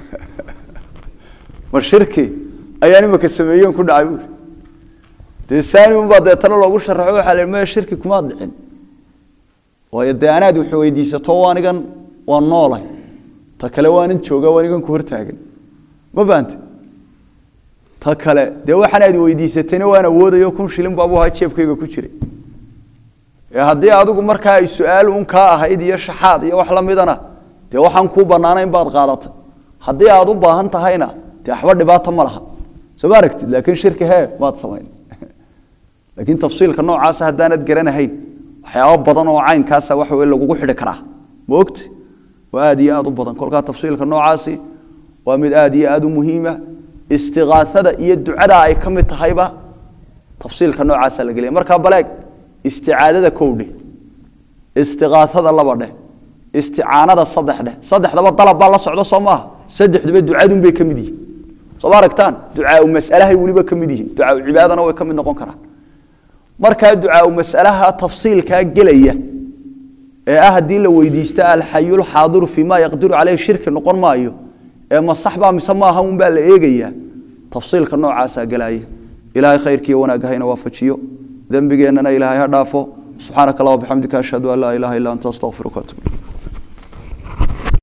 ma shirki ayaan imaka sameeyen ku dhacay buui dee saani unbaa deetana loogu sharaxo waxaa la maya shirki kumaad dhicin waayo dee anaad wax weydiisato anigan waan noolay ta kale waanan jooga anigan ku hortaagan ma fahante ta kale dee waxaan aad weydiisatayna waan awoodayo kun shilin baabu ahaa jeebkayga ku jiray ee haddii adigu markaa ay su-aal un kaa ahayd iyo shaxaad iyo wax lamidana dee waxaan kuu banaanayn baad qaadatay haddii aad u baahan tahayna dee waxba dhibaato ma laha soo ma aragtid laakiin shirki hee maad samayn laakiin tafsiilka noocaasa haddaanad garanahayn waxyaabo badan oo caynkaasa waxa wey lagugu xidhi karaa ma ogti waa aad iyo aad u badan kolkaa tafsiilka noocaasi waa mid aad iyo aad u muhiima istiqaaada iyo ducada ay ka mid tahayba tafsiilka noocaasa la gelaya markaa baleeg isticaadada kow dheh istiqaaada laba dheh isticaanada saddex dheh saddexdaba dalab baa la socdo soo maaha saddexduba ducadunbay ka mid yihiin soo ma aragtaan ducaau masalahay weliba ka mid yihiin ducaau cibaadana way ka mid noqon karaan markaa ducaau masalaha tafsiilkaa gelaya ee ah haddii la weydiista alxayulxaadiru fii ma yaqdiru caleyh shirki noqon maayo ee ma sax baa mise maaha un baa la eegayaa tafsiilka noocaasaa gelaya ilaahay khayrkiiyo wanaagga hayna waafajiyo dembigeennana ilaahay ha dhaafo subxaanaka allah wabixamdika ashhadu an laa ilaha illa anta astaqfiruka atub